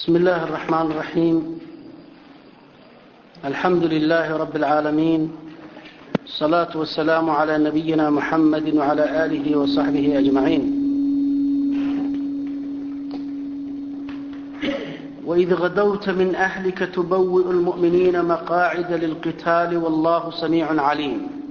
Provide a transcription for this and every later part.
بسم الله الرحمن الرحيم الحمد لله رب العالمين الصلاة والسلام على نبينا محمد وعلى آله وصحبه أجمعين وإذ غدوت من أهلك تبوئ المؤمنين مقاعد للقتال والله سميع عليم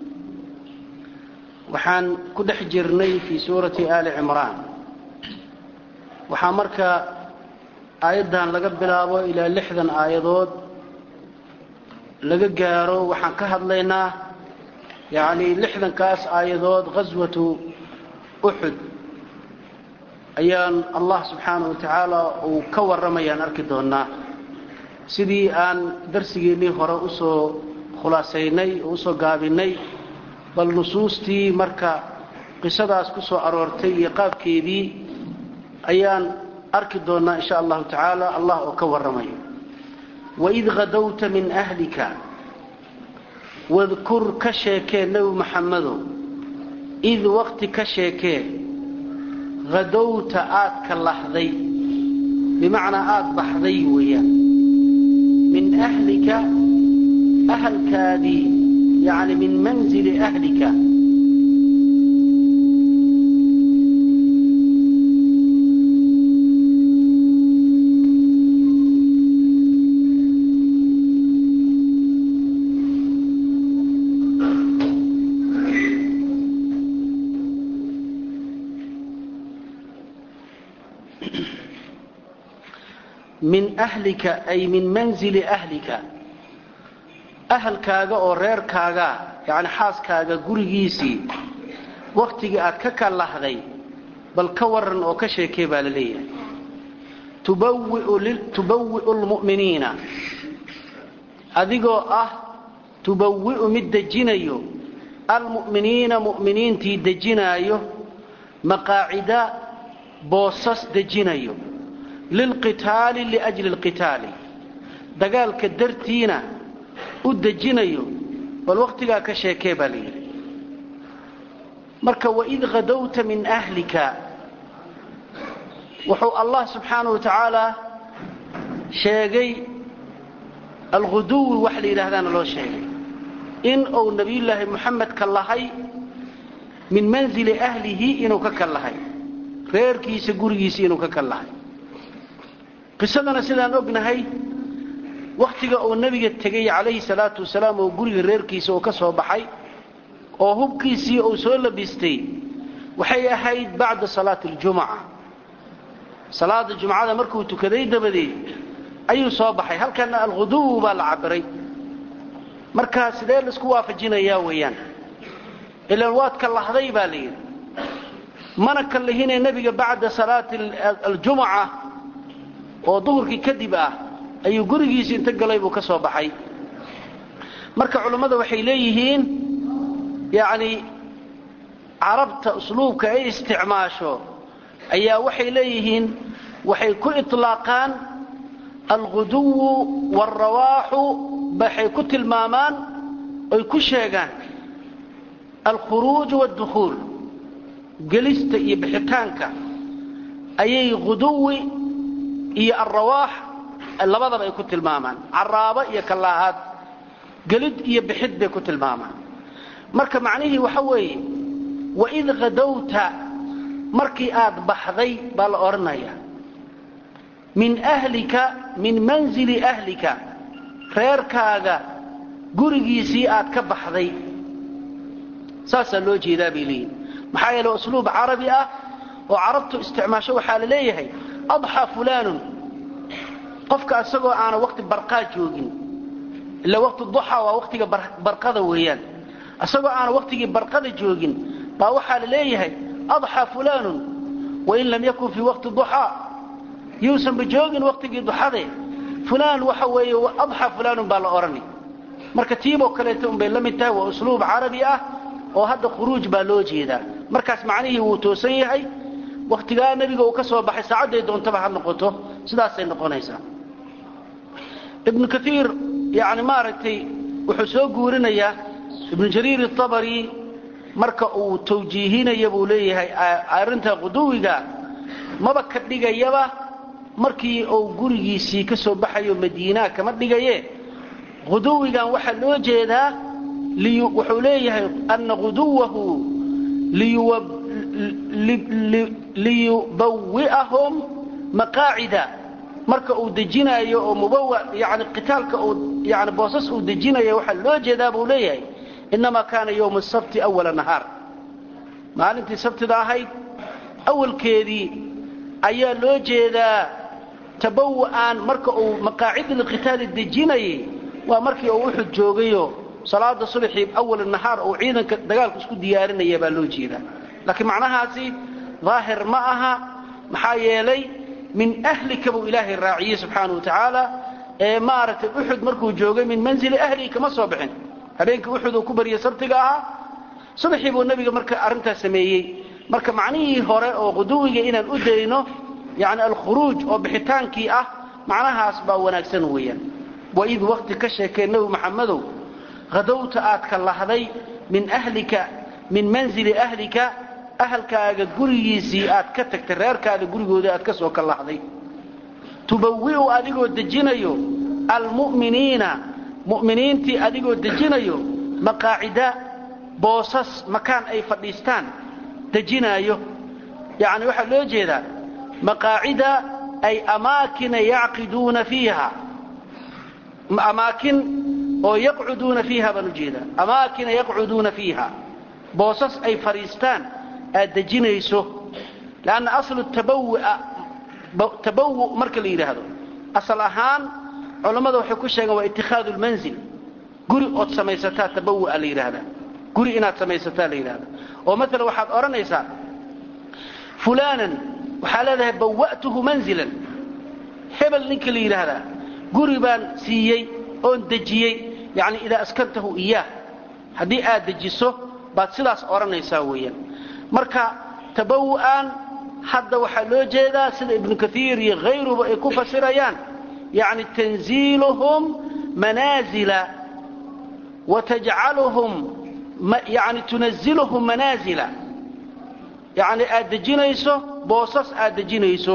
waxaan ku dhex jirnay fii suurati aali cimraan waxaa marka aayaddan laga bilaabo ilaa lixdan aayadood laga gaaro waxaan ka hadlaynaa yacni lixdankaas aayadood ghaswatu uxud ayaan allah subxaana wa tacaala uu ka warramayaan arki doonaa sidii aan darsigeennii hore usoo khulaasaynay oo usoo gaabinay bal nusuustii marka qisadaas ku soo aroortay iyo qaabkeedii ayaan arki doonaa insha allahu tacaala allah oo ka warramayo waid hadowta min ahlika wadkur ka sheekee nebi maxamedow id waqti ka sheekee hadowta aad ka lahday bimacnaa aada baxday weeyaan min ahlika ahalkaadii yani min manzili ahlika min ahlika ay min manzili ahlika ahalkaaga oo reerkaaga yani xaaskaaga gurigiisii waktigii aad ka kalahday bal ka waran oo ka sheekee baa la leeyahay tubawi'u lmu'miniina adigoo ah tubawi'u mid dejinayo almu'miniina mu'miniintii dejinaayo maqaacida boosas dejinayo lilqitaali liajli lqitaali dagaalka dartiina u dejinayo bal waktigaa ka sheekee baa la yidhi marka waid hadowta min ahlika wuxuu allah subxaanahu wa tacaala sheegay alguduwi wax la yidhaahdaana loo sheegay in uu nabiyullaahi muxamed ka lahay min manzili ahlihi inuu ka kan lahay reerkiisa gurigiisa inuu ka kan lahay qisadana sidaan ognahay wakhtiga uu nebiga tegay calayhi salaatu wasalaam oo guriga reerkiisa uu ka soo baxay oo hubkiisii uu soo labistay waxay ahayd bacda salaati aljumuca salaada jumcada markuu tukaday dabadeed ayuu soo baxay halkana alghuduw baa la cabiray markaa sidee laisku waafajinayaa weeyaan ilaan waad ka lahday baa la yidhi mana ka lihinee nebiga bacda salaati aljumuca oo duhurkii kadib ah ayuu gurigiisi inta galay buu ka soo baxay marka culammada waxay leeyihiin yacni carabta usluubka ay isticmaasho ayaa waxay leeyihiin waxay ku itlaaqaan alguduwu waalrawaaxu waxay ku tilmaamaan oy ku sheegaan alkhuruuj waاddukhuul gelista iyo bixitaanka ayay guduwi iyo alrawaax labadaba ay ku tilmaamaan caraabo iyo kalaahaad gelid iyo bixid bay ku tilmaamaan marka macnihii waxa weeye waid hadowta markii aad baxday baa la odhanaya min ahlika min manzili ahlika reerkaaga gurigiisii aad ka baxday saasaa loo jeedaa bay leeyihin maxaa yeele usluub carabi ah oo carabtu isticmaasho waxaa la leeyahay adxaa fulaanun qofka isagoo aana waqti barqaa joogin ila waqti duxa waa waqtiga barqada weeyaan isagoo aana waqtigii barqada joogin baa waxaa la leeyahay adxaa fulaanun wain lam yakun fii waqti duxaa yuusanba joogin waqtigii duxade fulaan waxa weeye adxaa fulaanun baa la odhani marka tiiboo kaleeta unbay la mid tahay waa usluub carabi ah oo hadda khuruuj baa loo jeedaa markaas macnihii wuu toosan yahay waktigaa nebiga uu ka soo baxay saacadday doontaba ha noqoto sidaasay noqonaysaa ibnu kaiir yani maaragtay wuxuu soo guurinayaa ibnu jariir atabari marka uu tawjiihinaya buu leeyahay arrinta quduwiga maba ka dhigayaba markii uu gurigiisii ka soo baxayo madiinaa kama dhigaye huduwigan waxaa loo jeedaa wuxuu leeyahay ana huduwahu liyubawi'ahum maqaacida marka uu dejinaayo oo mubawa yani qitaalka uu yani boosas uu dejinayo waxaa loo jeedaa buu leeyahay inamaa kaana yowma asabti awala nahaar maalintii sabtida ahayd awalkeedii ayaa loo jeedaa tabawa'an marka uu maqaacida liqitaali dejinayay waa markii uu uxud joogayo salaada subaxii awal nahaar uu ciidanka dagaalku isku diyaarinaya baa loo jeedaa laakiin macnahaasi daahir ma aha maxaa yeelay min ahlika buu ilaahay raaciyey subxaana wa tacaala ee maaragtay uxud markuu joogay min manzili ahlihi kama soo bixin habeenkii uxud uu ku baryay sabtiga ahaa subaxii buu nebiga marka arrintaas sameeyey marka macnihii hore oo quduwiga inaan u dayno yani alkhuruuj oo bixitaankii ah macnahaas baa wanaagsan weeyaan waid wakti ka sheekee nebi maxamedow hadowta aad ka lahday min ahlika min manzili ahlika ahalkaaga gurigiisii aad ka tagtay reerkaada gurigooda aad ka soo ka lahday tubawi'u adigoo dejinayo almu'miniina mu'miniintii adigoo dejinayo maqaacida boosas makaan ay fadhiistaan dejinaayo yacni waxaa loo jeedaa maqaacida ay amaakina yacqiduuna fiiha amaakin oo yaqcuduuna fiiha baan u jeedaa amaakina yaqcuduuna fiiha boosas ay fadhiistaan aad dejinayso lanna aslu tabawua tabawu marka la yidhaahdo asal ahaan culammada waxay ku sheegeen waa itikhaadu lmanzil guri ood samaysataa tabawua la yidhaahdaa guri inaad samaysataa la yidhahda oo maala waxaad odhanaysaa fulaanan waxaa leedahay bawa'tuhu manzilan hebel ninka la yidhaahdaa guri baan siiyey oon dejiyey yani idaa askantahu iyaah haddii aad dejiso baad sidaas odhanaysaa weeyaan marka tabawu'an hadda waxaa loo jeedaa sida ibnu kaiir iyo hayruba ay ku fasirayaan yani tanziiluhum manaazila wa tajcaluhum yani tunazilhum manaazila yani aad dejinayso boosas aad dejinayso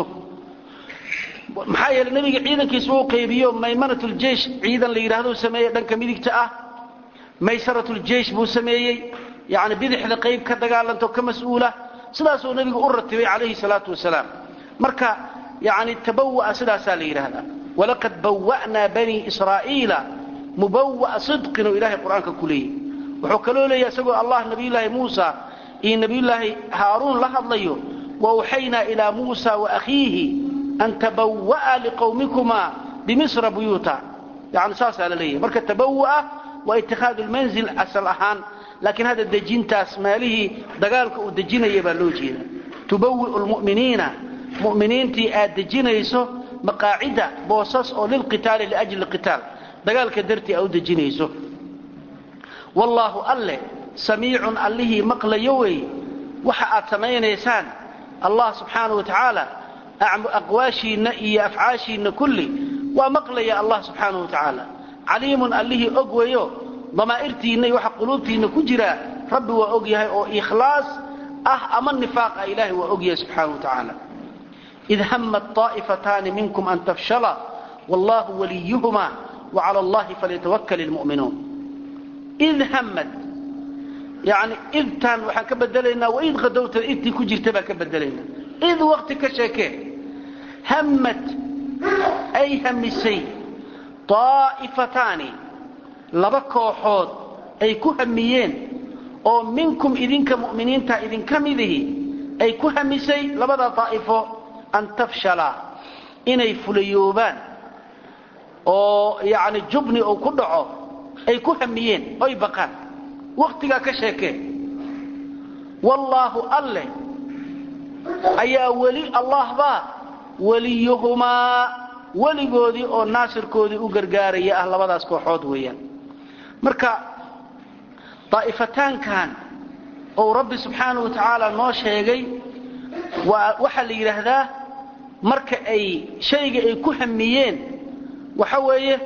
maxaa yeele nebiga ciidankiisa uu qaybiyo maymanat ljeish ciidan la yidhahdo sameeyey dhanka midigta ah maysarat ljeish buu sameeyey yani bidixda qayb ka dagaalanto ka mas-uula sidaasuu nebigu u ratibay calayhi salaatu wasalaam marka yani tabawaa sidaasaa la yidhaahdaa walaqad bawa'naa banii israa'iila mubawa'a sidqin oo ilahay qur-aanka ku leeyay wuxuu kaloo leeyahy isagoo allah nabiyulaahi muusa iyo nabiyulaahi haaruun la hadlayo wawxaynaa ilaa muusa waakhiihi an tabawa'a liqowmikumaa bimisra buyuuta yani saasaa la leeyahay marka tabawa'a waa itikhaadu lmanzil asal ahaan laakiin hadda dejintaas meelihii dagaalka uu dejinaya baa loo jeeda tubawi'u lmu'miniina mu'miniintii aad dejinayso maqaacida boosas oo lilqitaali liajli qitaal dagaalka dartii aa u dejinayso wallaahu alle samiicun allihii maqlayo wey waxa aad samaynaysaan allah subxaanau wa tacaala aqwaashiinna iyo afcaashiinna kulli waa maqlaya allah subxaanau wa tacaala caliimun allihii og weyo damaa'irtiinna iyo waxa quluubtiinna ku jira rabbi waa og yahay oo ikhlaas ah ama nifaaq ah ilaahay waa og yahay subxaana wa tacaala id hammat طaa'ifataani minkum an tafshala wallahu waliyuhuma wacala allahi falyatawakal ilmu'minuun id hammad yani idtaan waxaan ka bedelaynaa waid hadowta idtii ku jirta baan ka bedelaynaa id wakti ka sheekee hammad ay hamisay طaa'ifataani laba kooxood ay ku hamiyeen oo minkum idinka mu'miniinta idinka midihi ay ku hamisay labada daa'ifo an tafshala inay fulayoobaan oo yani jubni uu ku dhaco ay ku hamiyeen oy baqaan waktigaa ka sheekee wallaahu alleh ayaa weli allah baa weliyuhumaa weligoodii oo naasirkoodii u gargaaraya ah labadaas kooxood weeyaan marka daa'ifataankan ou rabbi subxaana wa tacaala noo sheegay waxaa la yidhaahdaa marka ay shayga ay ku hamiyeen waxa weeye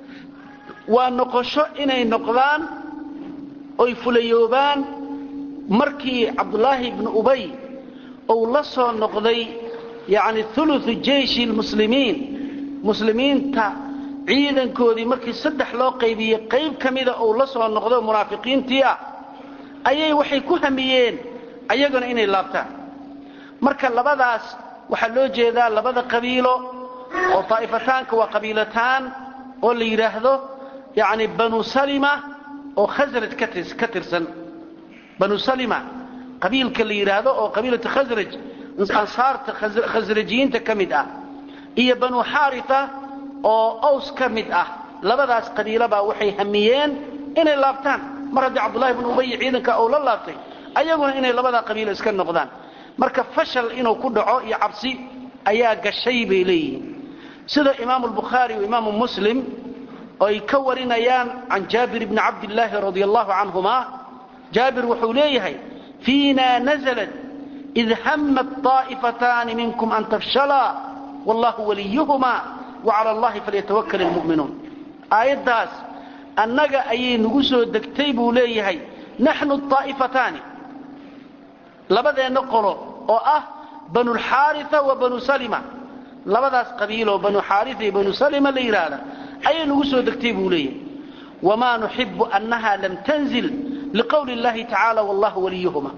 waa noqosho inay noqdaan oy fulayoobaan markii cabdulaahi ibnu ubay uu la soo noqday yani uluثu jeishi lmuslimiin muslimiinta ciidankoodii markii saddex loo qaybiyey qayb ka mida uu la soo noqdo munaafiqiintii ah ayay waxay ku hamiyeen ayaguna inay laabtaan marka labadaas waxaa loo jeedaa labada qabiilo oo taa'ifataanka waa qabiilataan oo la yidhaahdo yani banu salima oo khasraj ka tirsan banu salima qabiilka la yidhaahdo oo qabiilatu khasraj ansaarta khasrajiyiinta ka mid ah iyo banu xaarita oo aws ka mid ah labadaas qabiilobaa waxay hamiyeen inay laabtaan mar haddii cabdullahi bnu ubay ciidanka uu la laabtay ayaguna inay labadaa qabiilo iska noqdaan marka fashal inuu ku dhaco iyo cabsi ayaa gashay bay leeyihiin sida imaamu lbukhaari iyo imaamu muslim ay ka warinayaan can jaabir bni cabdillaahi radi allahu canhuma jaabir wuxuu leeyahay fiina naزlat id hamat طaa'ifataani minkum an tafshalaa wallahu waliyuhuma wacala allahi falyatawakal ilmu'minuun aayaddaas annaga ayay nagu soo degtay buu leeyahay naxnu طaa'ifataani labadeenna qolo oo ah banu lxaaria wa banu salima labadaas qabiiloo banu xaaria iyo banu salima la yidhaahda ayay nagu soo degtay buu leeyahay wamaa nuxibu annaha lam tanzil liqowli اllahi tacaala wallahu waliyuhuma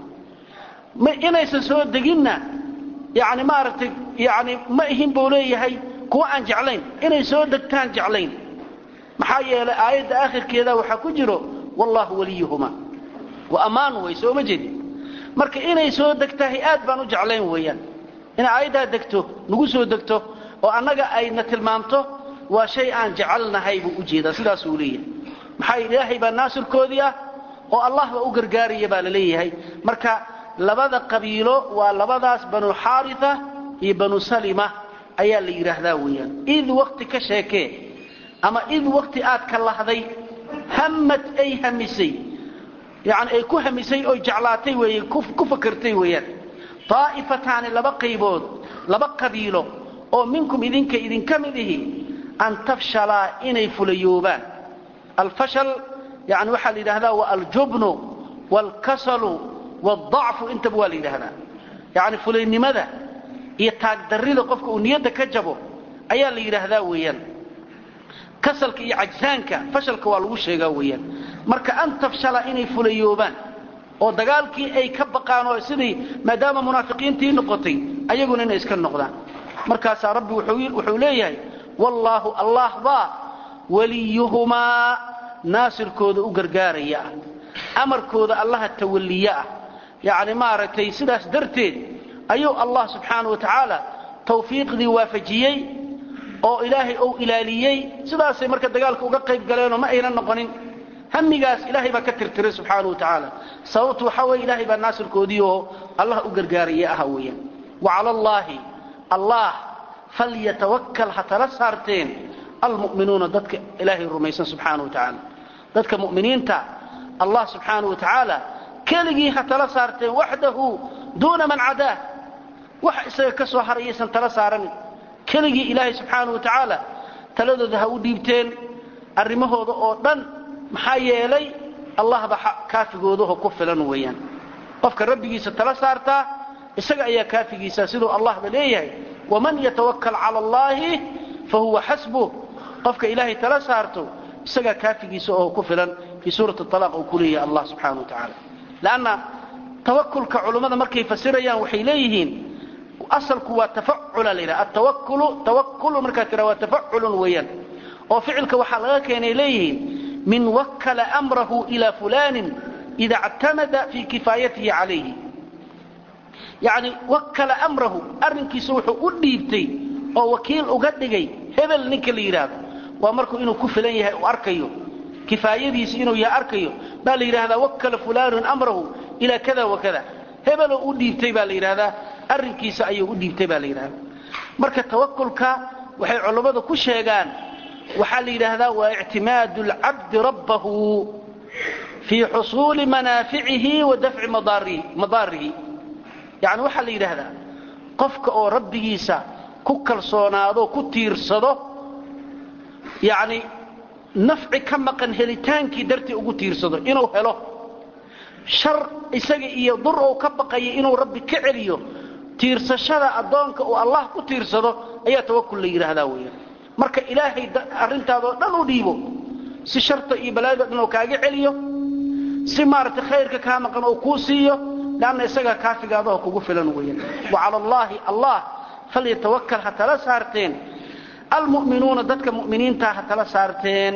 inaysan soo deginna yani maaragtay yani ma ihin buu leeyahay kuwa aan jeclayn inay soo degtaan jeclayn maxaa yeelay aayadda aakhirkeeda waxaa ku jiro wallahu waliyuhuma waa ammaan way sooma jeedi marka inay soo degtahay aad baan u jeclayn weeyaan inay aayaddaa degto nagu soo degto oo annaga ayna tilmaamto waa shay aan jecelnahay buu u jeedaa sidaasuu leeyahay maxaa ilaahay baa naasirkoodii ah oo allah baa u gargaaraya baa la leeyahay marka labada qabiilo waa labadaas banu xaaria iyo banu salima ayaa la yidhaahdaa weeyaan id wakti ka sheekee ama id wakti aad ka lahday hammad ay hamisay yani ay ku hamisay oo jeclaatay weeye ku fakartay weeyaan daa'ifataani laba qaybood laba qabiilo oo minkum idinka idinka mid ihi an tafshalaa inay fulayoobaan alfashal yani waxaa la yidhahdaa wa aljubnu waalkasalu waaldacfu intaba waa la yidhaahdaa yani fulaynimada iyo taagdarrida qofka uu niyadda ka jabo ayaa la yidhaahdaa weeyaan kasalka iyo cajsaanka fashalka waa lagu sheegaa weeyaan marka an tafshala inay fulayoobaan oo dagaalkii ay ka baqaan oo sidii maadaama munaafiqiintii noqotay ayaguna inay iska noqdaan markaasaa rabbi wuxuu leeyahay wallaahu allah baa waliyuhumaa naasirkooda u gargaaraya ah amarkooda allaha tawalliye ah yacni maaragtay sidaas darteed ayuu allah subxaana wa tacaala tawfiiqdii waafajiyey oo ilaahay ou ilaaliyey sidaasay marka dagaalka uga qayb galeenoo ma aynan noqonin hamigaas ilaahay baa ka tirtiray subxaana wa tacaala sababtu waxaa weye ilaahay baa naasirkoodii oo allah u gargaaraya aha weeyaan wa cala allaahi allah falyatawakkal ha tala saarteen almu'minuuna dadka ilaahay rumaysan subxaana wa tacaala dadka mu'miniinta allah subxaana wa tacaala keligii ha tala saarteen waxdahu duuna man cadaah wax isaga ka soo harayaysan tala saaranin keligii ilaahay subxaana wa tacaala taladooda ha u dhiibteen arrimahooda oo dhan maxaa yeelay allahba kaafigoodaho ku filan weeyaan qofka rabbigiisa tala saartaa isaga ayaa kaafigiisa siduu allahba leeyahay waman yatawakkal cala allaahi fa huwa xasbuh qofka ilaahay tala saarto isagaa kaafigiisa oo ku filan fii suurati alaaq uu ku leeyahay allah subxaana wa tacaala lanna tawakulka culummada markay fasirayaan waxay leeyihiin asalku waa tafacula la yidhaha atawakulu tawakulu markaa tira waa tafaculun weeyaan oo ficilka waxaa laga keenay leeyihiin min wakkala amrahu ila fulanin ida اctamada fi kifaayatihi calayhi yani wakkala amrahu arrinkiisa wuxuu u dhiibtay oo wakiil uga dhigay hebel ninka la yidhaahdo waa markuu inuu ku filan yahay uu arkayo kifaayadiisi inuu yahay arkayo baa la yidhahdaa wakkala fulanun amrahu ila kada wa kada hebeloo u dhiibtay baa la yidhahdaa arrinkiisa ayuu u dhiibtay baa la yidhahdaa marka tawakulka waxay culammadu ku sheegaan waxaa la yidhaahdaa waa ictimaadu اlcabdi rabbahu fii xusuuli manaaficihi wa dafci madaarihi yani waxaa la yidhaahdaa qofka oo rabbigiisa ku kalsoonaado ku tiirsado yani nafci ka maqan helitaankii dartii ugu tiirsado inuu helo shar isaga iyo dur ou ka baqaya inuu rabbi ka celiyo tiirsashada addoonka uu allah ku tiirsado ayaa tawakul la yidhaahdaa weeyaan marka ilaahay arrintaadoo dhan u dhiibo si sharta iyo balaayada dhan oo kaaga celiyo si maaragtay khayrka kaa maqan oo kuu siiyo leanna isagaa kaafigaadaho kugu filan weeyaan wa cala allaahi allah falyatawakal ha tala saarteen almu'minuuna dadka mu'miniintaa ha tala saarteen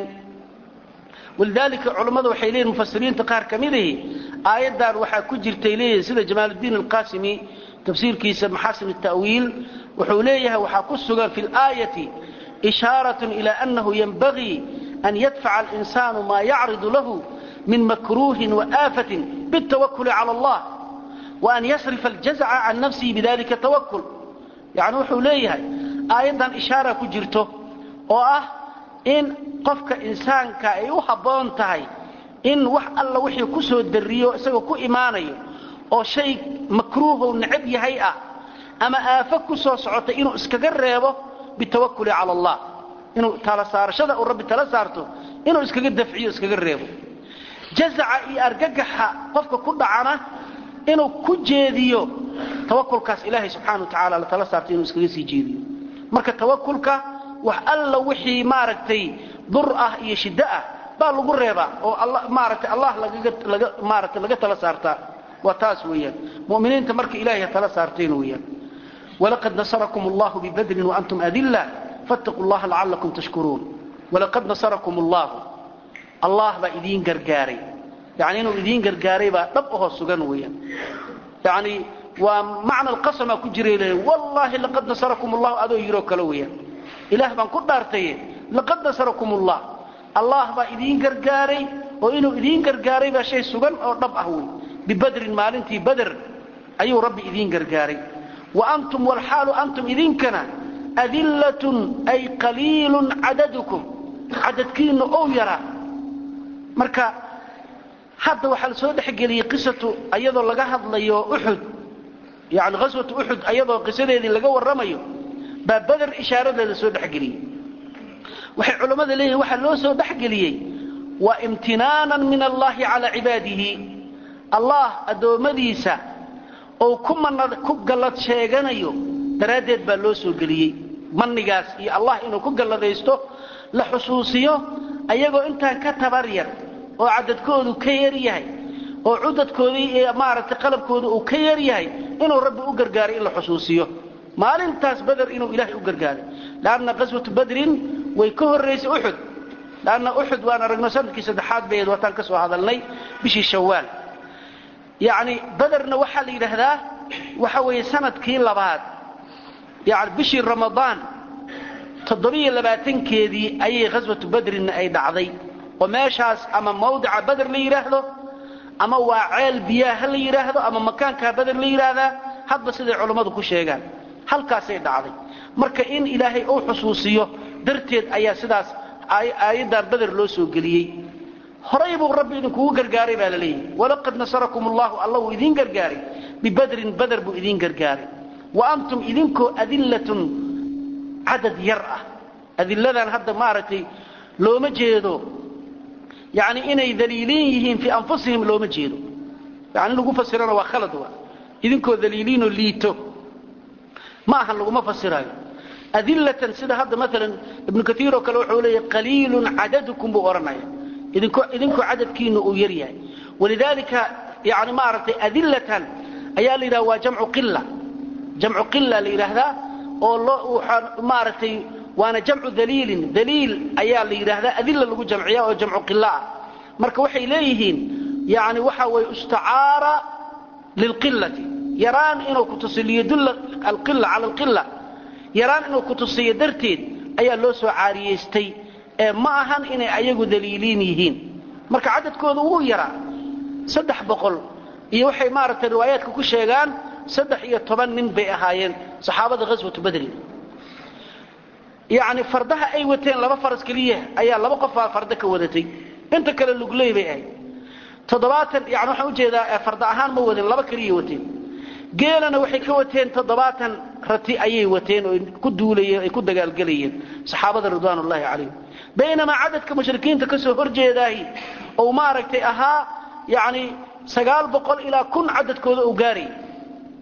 walidaalika culammadu waxay leeyihin mufasiriinta qaar ka midihi aayaddan waxaa ku jirtay leeyihin sida jamaaluddiin alqaasimi tafsiirkiisa maxaasin التأwiil wuxuu leeyahay waxaa ku sugan fi اlآayaةi إشhaaraة إilى أنahu ynbagii أn yadfaca الإnsaanu ma yacridu lahu min makruuhi وآafaة bالتawakل calى الlah وأn yasrifa الjaزca can nafsihi bidalika twakl yani wuxuu leeyahay aayaddan ishaara ku jirto oo ah in qofka insaanka ay u habboon tahay in wax alla wixii ku soo dariyo isagoo ku imaanayo oo shay makruuhow necab yahay ah ama aafo ku soo socota inuu iskaga reebo bitawakuli cala allah inuu tala saarashada uu rabbi tala saarto inuu iskaga dafciyo iskaga reebo jazaca iyo argagaxa qofka ku dhacana inuu ku jeediyo tawakulkaas ilaahay subxana wa tacala la tala saarto inuu iskaga sii jeediyo marka tawakulka wax alla wixii maaragtay dur ah iyo shiddo ah baa lagu reebaa oo maaragtay allah lagaga maaragtay laga tala saartaa waa taas weeyaan mu'miniinta marka ilaahay tala saarteen weeyaan walaqad nasarakum allahu bibadrin waantum adilla fattaquu allaha lacallakum tashkuruun walaqad nasarakum allahu allah baa idiin gargaaray yani inuu idiin gargaaray baa dhab ahoo sugan weeyaan yani waa macna alqasama ku jiray le wallahi laqad nasarakum allahu adoo yiroo kale weeyaan ilaah baan ku dhaartaye laqad nasarakum allah allah baa idiin gargaaray oo inuu idiin gargaaray baa shay sugan oo dhab ah wey bibadrin maalintii bader ayuu rabbi idiin gargaaray wa antum walxaalu antum idinkana adillatun ay qaliilun cadadukum cadadkiinna ou yaraa marka hadda waxaa la soo dhexgeliyey qisatu ayadoo laga hadlayo uxud yani ghaswatu uxud ayadoo qisadeedii laga warramayo baa bader ishaaradeeda soo dhexgeliyey waxay culammada leeyihin waxaa loo soo dhexgeliyey waa imtinaanan min allahi calaa cibaadihi allah addoommadiisa ou ku gallad sheeganayo daraaddeed baa loo soo geliyey mannigaas iyo allah inuu ku galladaysto la xusuusiyo ayagoo intaan ka tabar yar oo cadadkoodu ka yar yahay oo cudadkoodii iyo maaragtay qalabkooda uu ka yar yahay inuu rabbi u gargaaray in la xusuusiyo maalintaas bader inuu ilaahay u gargaaray lanna qaswatu badrin way ka horraysay uxud lanna uxud waan aragno sanadkii saddexaad bayd waataan ka soo hadalnay bishii shawaal yacni baderna waxaa la yidhaahdaa waxa weeye sanadkii labaad yani bishii ramadaan toddobiyo labaatankeedii ayay ghaswatu badrinna ay dhacday oo meeshaas ama mawdica bader la yidhaahdo ama waa ceel biyaha la yidhaahdo ama makaankaa bader la yidhaahdaa hadba siday culammadu ku sheegaan halkaasay dhacday marka in ilaahay uu xusuusiyo darteed ayaa sidaas aayaddan bader loo soo geliyey horay buu rabbi idinkugu gargaaray baa la leeyahy walaqad nasarakum allahu alla wuu idiin gargaaray bibadrin bader buu idiin gargaaray wa antum idinkoo adillatun cadad yar ah adilladan hadda maaragtay looma jeedo yani inay daliiliin yihiin fii anfusihim looma jeedo yani in lagu fasirana waa khalad wa idinkoo daliiliinoo liito ma ahan laguma fasiraayo adillatan sida hadda maalan ibnu kaiir oo kale wuxuu leeyahy qaliilun cadadukum buu odhanaya idinkoo idinkoo cadadkiina uu yar yahay walidaalika yani maaragtay adillatan ayaa la yidhaha waa jamcu qila jamcu qila la yidhaahdaa oo loo waxaa maaragtay waana jamcu daliilin daliil ayaa la yidhaahdaa adilla lagu jamciya oo jamcu qila ah marka waxay leeyihiin yani waxa weye istacaara lilqilati yaraan inuu kutusiyo liyadulla alqila cala alqila yaraan inuu kutusiyo darteed ayaa loo soo caariyaystay ee ma ahan inay ayagu daliiliin yihiin marka cadadkooda wuu yaraa saddex boqol iyo waxay maaragtay riwaayaadka ku sheegaan saddex iyo toban nin bay ahaayeen saxaabada ghaswatu badrin yacni fardaha ay wateen laba faras keliya ayaa laba qof baa farda ka wadatay inta kale lugley bay ahayd toddobaatan yani waxaan ujeedaa farda ahaan ma wadin laba keliya wateen geelana waxay ka wateen toddobaatan rati ayay wateen oo ku duulayeen ay ku dagaalgelayeen saxaabada ridwaan ullahi calayhim baynamaa cadadka mushrikiinta ka soo horjeedaahi ou maaragtay ahaa yani sagaal boqol ilaa kun cadadkooda uu gaarayay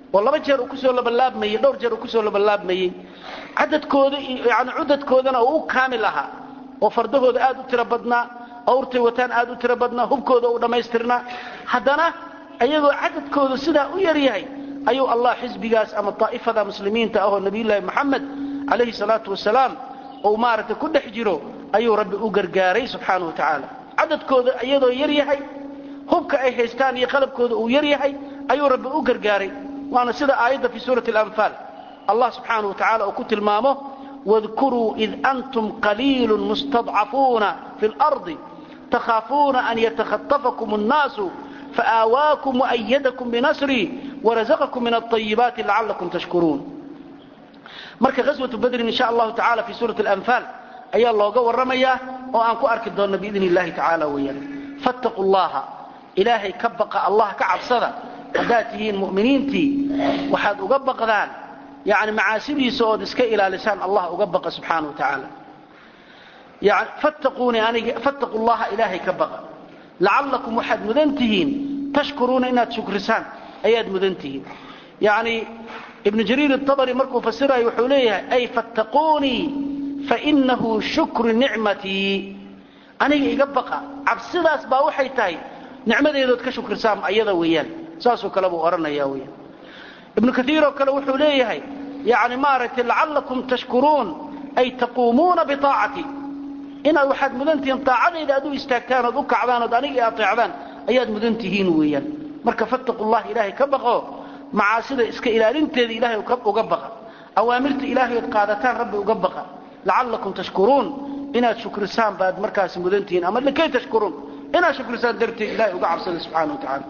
oo laba jeer uu kusoo labalaabmayey dhowr jeer uu kusoo labalaabmayey cadadkooda yani cudadkoodana uu u kaamil ahaa oo fardahooda aad u tiro badnaa awrtay wataan aad u tiro badnaa hubkooda u dhammaystirnaa haddana ayagoo cadadkooda sidaa u yar yahay ayuu allah xisbigaas ama daa'ifada muslimiinta ahoo nabiyullaahi moxamed calayhi salaatu wasalaam uu maaragtay ku dhex jiro ayuu rabbi u gargaaray subxaanahu wa tacaala cadadkooda iyadoo yar yahay hubka ay haystaan iyo qalabkooda uu yar yahay ayuu rabbi u gargaaray waana sida aayadda fii suurati alanfaal allah subxaanahu wa tacala uu ku tilmaamo wadkuruu id antum qaliilun mustadcafuuna fi lardi takhaafuuna an yatakhatafakum annaasu faآawaakum وأyadakum bnasrii وrazaqakum min الطayibaati lacalakum tashkuruun marka غaswaةu badrin in sha allahu tacala fi suuraة اlanfaal ayaa looga warramayaa oo aan ku arki doonno biidn اllahi tacaala weeyaan faاtaquu اllaha ilaahay ka baqa allah ka cabsada haddaad tihiin mu'miniintii waxaad uga baqdaan yani macaasidiisa ood iska ilaalisaan allah uga baqa subxaanaه wa tacaala yani fattaquunii aniga fattaquu llaha ilaahay ka baqa lacallakum waxaad mudan tihiin tashkuruuna inaad shukrisaan ayaad mudan tihiin yani ibnu jariir atabari markuu fasirayo wuxuu leeyahay ay fattaquunii fainahu shukru nicmatii aniga iga baqa cabsidaas baa waxay tahay nicmadeedood ka shukrisaan ayada weeyaan saasoo kale buu odhanaya weyaan ibnu kaiiroo kale wuxuu leeyahay yani maaragtay lacallakum tashkuruun ay taquumuuna biaacati inaad waxaad mudan tihiin aacadayda aad u istaagtaan ood u kacdaan ood aniga aeecdaan ayaad mudan tihiin weeyaan marka fattaqu llah ilaahay ka baqo macaasida iska ilaalinteeda ilaahay uga baqa awaamirta ilaahay ood qaadataan rabbi uga baqa lacallakum tashkuruun inaad shukrisaan baad markaas mudan tihiin ama likay tashkuruun inaad shukrisaan darteed ilahay uga cabsada subxana wa tacala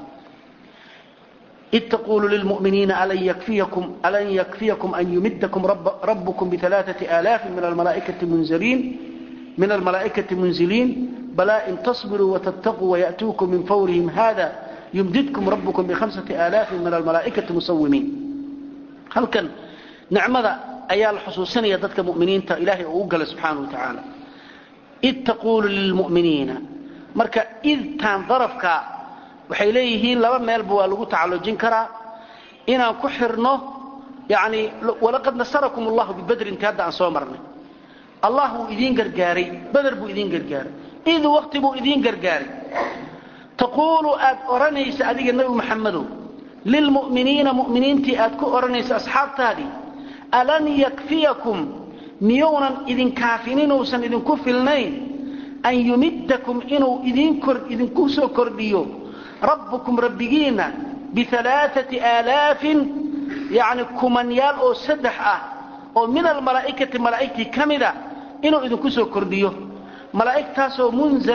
id taqulu lilmuminiina alan yakfiyakum an yumidkum rabbukum bialaaثai aalaafin min almalaaikati munzaliin من الملائكة منزلين بلا إن تصبروا وتتقوا ويأتوكم من فورهم هذا يمددكم ربكم بخمسة آلاف من الملائكة مسومين هل كان نعمة أيال الحصوصين يددك مؤمنين إلهي أقل سبحانه وتعالى إذ تقول للمؤمنين مركا إذ كان ظرفك وحيليه لما ميلبوا لغو تعالجين كرا إنا كحرنه يعني ولقد نصركم الله ببدر انتهد عن صومرنا allah wuu idiin gargaaray beder buu idiin gargaaray id wakti buu idiin gargaaray taquulu aad odhanaysa adiga nebi maxamedow lilmu'miniina mu'miniintii aad ku odhanaysa asxaabtaadii alan yakfiyakum miyounan idinkaafininuusan idinku filnayn an yumiddakum inuu idinku soo kordhiyo rabbukum rabbigiinna bialaaati aalaafin yani kumanyaal oo saddex ah oo min almalaa'ikati malaa'igtii ka mida inuu idinku soo kordhiyo malaa'igtaasoo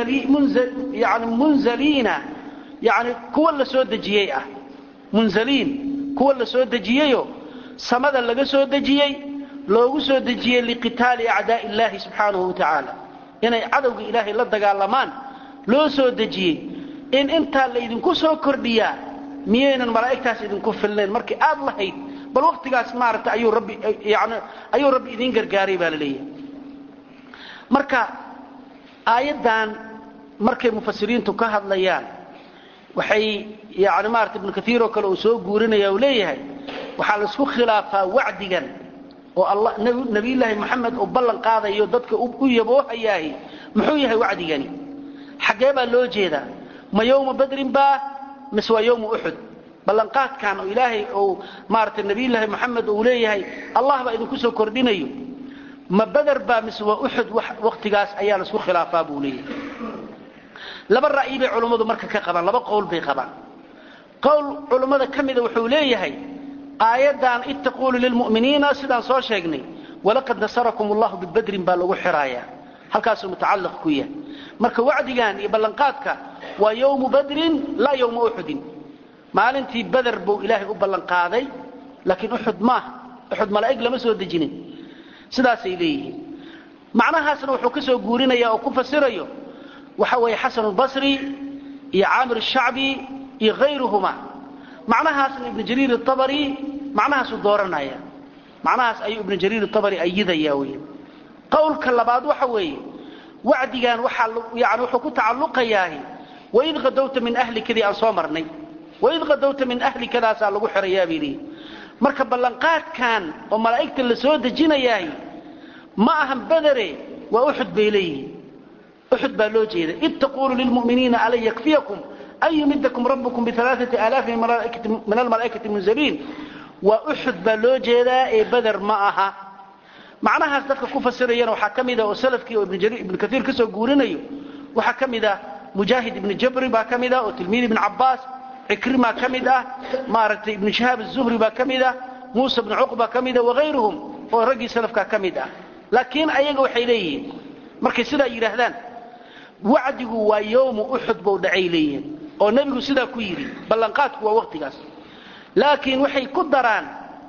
yani munzaliina yani kuwa la soo dejiyey ah munzaliin kuwa la soo dejiyeyo samada laga soo dejiyey loogu soo dejiyey liqitaali acdaa'i illaahi subxaanahu wa tacaala inay cadowga ilaahay la dagaalamaan loo soo dejiyey in intaa laydinku soo kordhiyaa miyaynan malaa'igtaas idinku filnayn markii aad lahayd bal waktigaas maarata ayuu rabbi yani ayuu rabbi idiin gargaaray baa la leeyahay marka aayaddan markay mufasiriintu ka hadlayaan waxay yani maarata ibnu kaiir oo kale uu soo guurinaya uu leeyahay waxaa la isku khilaafaa wacdigan oo allah nabiyullaahi moxamed uu ballan qaadayo dadka u yaboohayaahi muxuu yahay wacdigani xaggee baa loo jeedaa ma yowma badrin baa mise waa yowma uxud ballanqaadkan oo ilaahay uu maaragtay nabiyullaahi moxamed uu leeyahay allah baa idinku soo kordhinayo ma beder baa mise waa uxud wakhtigaas ayaa la isku khilaafaa buu leeyahay laba ra'yi bay culummadu marka ka qabaan laba qowl bay qabaan qowl culummada ka mida wuxuu leeyahay aayaddan id taquulu lilmu'miniina sidaan soo sheegnay walaqad nasarakum allahu bibadrin baa lagu xiraayaa halkaasuu mutacalliq ku yahay marka wacdigan iyo ballanqaadka waa yowmu badrin laa yowma uxudin maalintii beder buu ilaahay u ballan qaaday laakiin uxud maaha uxud malaa'ig lama soo dejinin sidaasay leeyihiin macnahaasna wuxuu ka soo guurinaya oo ku fasirayo waxa weeye xasan albasri iyo caamir ashacbi iyo hayruhuma macnahaasna ibnu jariir atabari macnahaasuu dooranaya macnahaas ayuu ibnu jariir atabari ayidaya wey qowlka labaad waxa weeye wacdigan waxaa yani wuxuu ku tacalluqayaahi waid qadowta min ahlikadii aan soo marnay waid qadowta min ahlikadaasaa lagu xirayaa bay leeyihi marka ballanqaadkan oo malaa'igta la soo dejinayahay ma ahan badere waa uxud bay leeyihiin uxud baa loo jeeda id taquulu lilmu'miniina alan yakfiyakum an yumidakum rabbukum bialaaati aalaafin min almalaa'ikati munzaliin waa uxud baa loo jeedaa ee beder ma aha macnahaas dadka ku fasirayana waxaa ka mida oo salafkii oo ibnu kaiir ka soo guurinayo waxaa ka mid ah mujaahid ibnu jabri baa ka mid ah oo tilmiid ibn cabbaas cikrima ka mid ah maaragtay ibnu shahaab azuhri baa ka mid ah muusa bnu cuqba ka mida wagayruhum oo raggii salafkaa ka mid ah laakiin ayaga waxay leeyihiin markay sidaa yidhaahdaan wacdigu waa yowmu uxud buu dhacay leeyihiin oo nebigu sidaa ku yidhi ballanqaadku waa waqtigaas laakiin waxay ku daraan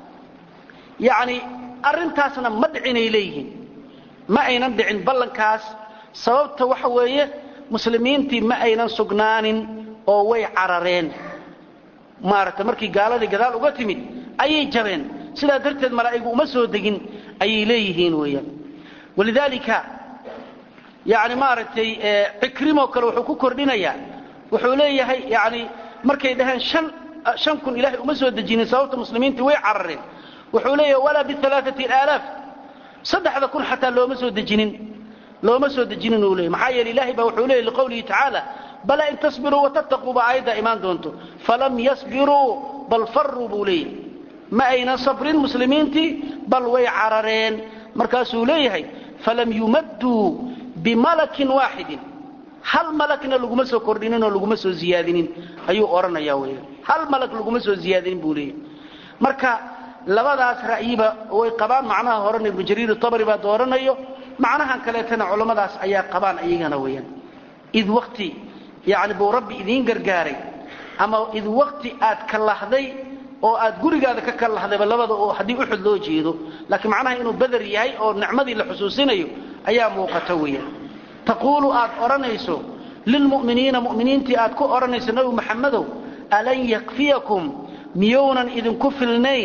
yacni arrintaasna ma dhicinay leeyihiin ma aynan dhicin ballankaas sababta waxa weeye muslimiintii ma aynan sugnaanin oo way carareen maaragtay markii gaaladii gadaal uga timid ayay jabeen sidaa darteed malaa'igu uma soo degin ayay leeyihiin weeyaan walidaalika yani maaragtay cikrimoo kale wuxuu ku kordhinayaa wuxuu leeyahay yani markay dhaheen shan shan kun ilaahay uma soo dejinin sababta muslimiintii way carareen wuxuu leeyahay walaa bialaaati aalaaf saddexda kun xataa looma soo dejinin looma soo dejinin uu leeyay maxaa yeele ilahay baa wuxuu leeyay liqowlihi tacaala bala in tasbiruu watattaquu baa aayaddaa imaan doonto falam yasbiruu bal faruu buu leeyahay ma aynan sabrin muslimiintii bal way carareen markaasuu leeyahay falam yumadduu bimalakin waaxidin hal malagna laguma soo kordhinin oo laguma soo ziyaadinin ayuu odhanaya weya hal malag laguma soo ziyaadinin buu leeyahay marka labadaas ra'yiba way qabaan macnaha horena ibnu jariir tabari baa dooranayo macnahan kaleetana culammadaas ayaa qabaan iyagana weeyaan id wakti yani buu rabbi idiin gargaaray ama id wakti aad kalahday oo aad gurigaada ka kalahdayba labada oo haddii uxud loo jeedo laakiin macnaha inuu beder yahay oo nicmadii la xusuusinayo ayaa muuqata weeyaan taquulu aad odhanayso lilmu'miniina mu'miniintii aad ku odhanayso nabi maxamedow alan yakfiyakum miyounan idinku filnayn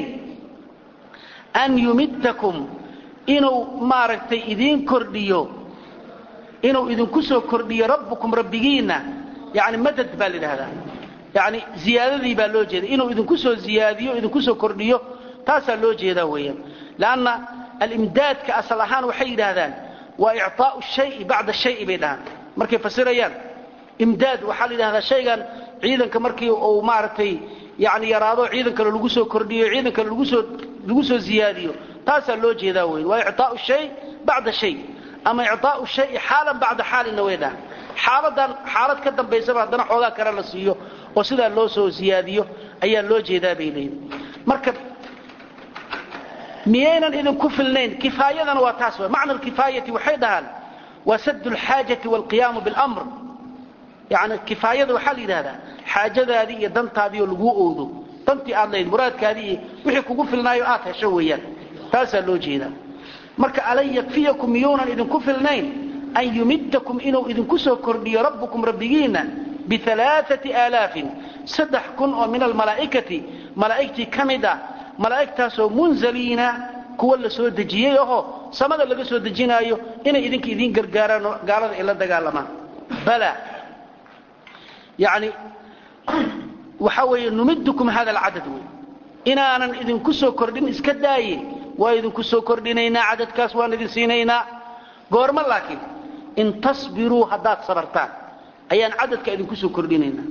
an yumidakum inuu maaragtay idiin kordhiyo inuu idinku soo kordhiyo rabbukum rabbigiinna yani madad baa la yidhahdaa yani ziyaadadii baa loo jeeda inuu idinku soo ziyaadiyo idinku soo kordhiyo taasaa loo jeedaa weeyaan lanna alimdaadka asal ahaan waxay yidhaahdaan waa icطaau shayi bacda shayi bay dhahaan markay fasirayaan imdaad waxaa la yidhahdaa shaygan ciidanka markii uu maaragtay yani yaraado ciidankale lagu soo kordhiyo ciidankale lagusoo lagu soo ziyaadiyo taasaa loo jeedaa weyn waa icطaau shay bacda shay ama icطaau shayi xaalan bacda xaalinna way dhahaan xaaladan xaalad ka dambaysaba haddana xoogaa kale la siiyo oo sidaa loo soo siyaadiyo ayaa loo jeedaa bay leeyihin marka miyaynan idinku filnayn kifaayadana waa taas w macna alkifaayati waxay dhahaan waa sad اlxaajati wاlqiyaamu biاlamr yani kifaayada waxaa la yidhahdaa xaajadaadii iyo dantaadii oo laguu oodo dantii aad lahayd muraadkaadii iyo wixii kugu filnaayo aad hesho weeyaan taasaa loo jeedaa marka alan yakfiyakum miyuunan idinku filnayn an yumidakum inuu idinku soo kordhiyo rabbukum rabbigiinna bialaaati aalaafin saddex kun oo min almalaa'ikati malaa'igtii ka mid ah malaa'igtaasoo munzaliina kuwa la soo dejiyey ahoo samada laga soo dejinaayo inay idinka idiin gargaaraan oo gaalada ay la dagaalamaan bala yani waxaa weeye numidukum hada alcadad wey inaanan idinku soo kordhin iska daaye waa idinku soo kordhinaynaa cadadkaas waan idin siinaynaa goormo laakiin in tasbiruu haddaad sabartaan ayaan cadadka idinku soo kordhinaynaa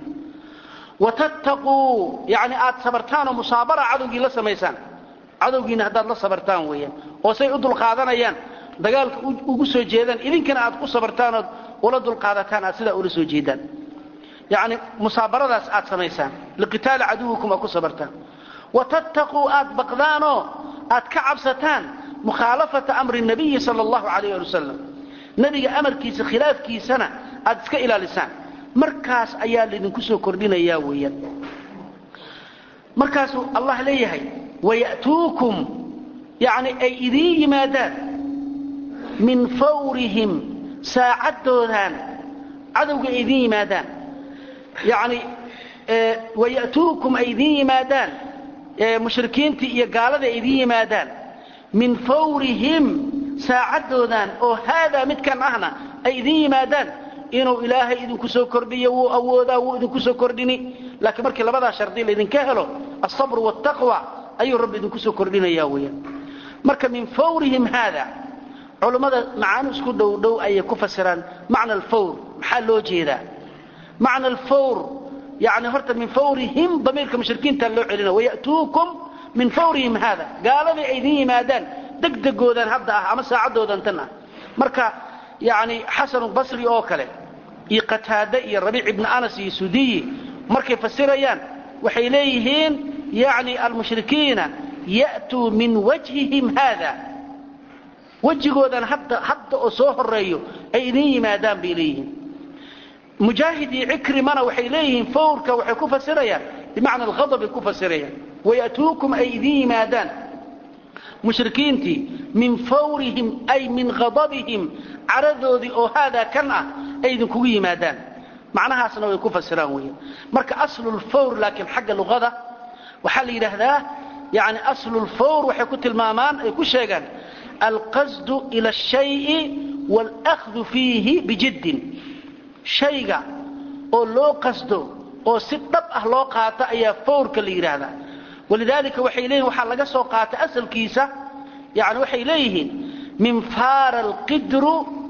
watattaquu yani aad sabartaan oo musaabara cadowgii la samaysaan cadowgiina haddaad la sabartaan weeyaan oo say u dulqaadanayaan dagaalka ugu soo jeedaan idinkana aad ku sabartaan ood ula dulqaadataan aad sidaa ula soo jeedaan yani musaabaradaas aad samaysaan liqitaali caduwikum aad ku sabartaan watattaquu aad baqdaanoo aad ka cabsataan mukhaalafata amri nabiyi sala allahu calayh ali wasalam nebiga amarkiisa khilaafkiisana aad iska ilaalisaan markaas ayaa laydinku soo kordhinayaa weeyaan markaasuu allah leeyahay waya'tuukum yani ay idiin yimaadaan min fawrihim saacaddoodan cadowga ay idiin yimaadaan yani waya'tuukum ay idiin yimaadaan mushrikiintii iyo gaalada ay idiin yimaadaan min fawrihim saacaddoodan oo haadaa midkan ahna ay idiin yimaadaan inuu ilaahay idinku soo kordhiyo wuu awoodaa wuu idinku soo kordhini laakiin markii labadaa shardi laydinka helo alsabru waaltaqwa ayuu rabbi idinku soo kordhinaya weeyaan marka min fawrihim haada culummada macaani isku dhow dhow ayay ku fasiraan macna alfawr maxaa loo jeedaa macna alfawr yani horta min fawrihim damiirka mushrikiinta loo celina waya'tuukum min fawrihim haada gaaladii ay idin yimaadaan degdegoodan hadda ah ama saacadoodan tan ah marka yani xasanu basri oo kale iyo qataade iyo rabiic ibni anas iyo sudiyi markay fasirayaan waxay leeyihiin yani almushrikiina ya'tuu min wajhihim haada wejigoodan hadda hadda oo soo horeeyo ay idin yimaadaan bay leeyihiin mujaahid iyo cikrimana waxay leeyihiin fawrka waxay ku fasirayaan bimacna alghadab ay ku fasirayaan waya'tuukum ay idin yimaadaan mushrikiintii min fawrihim ay min ghadabihim caradoodii oo haadaa kan ah ay idinkugu yimaadaan macnahaasna way ku fasiraan weeyaan marka aslulfawr laakiin xagga luqada waxaa la yidhaahdaa yani aslulfawr waxay ku tilmaamaan ay ku sheegaan alqasdu ila ashayi waalahdu fiihi bijiddin shayga oo loo qasdo oo si dhab ah loo qaato ayaa fawrka la yidhaahdaa walidaalika waxay leeyihin waxaa laga soo qaatay asalkiisa yani waxay leeyihiin min faara alqidru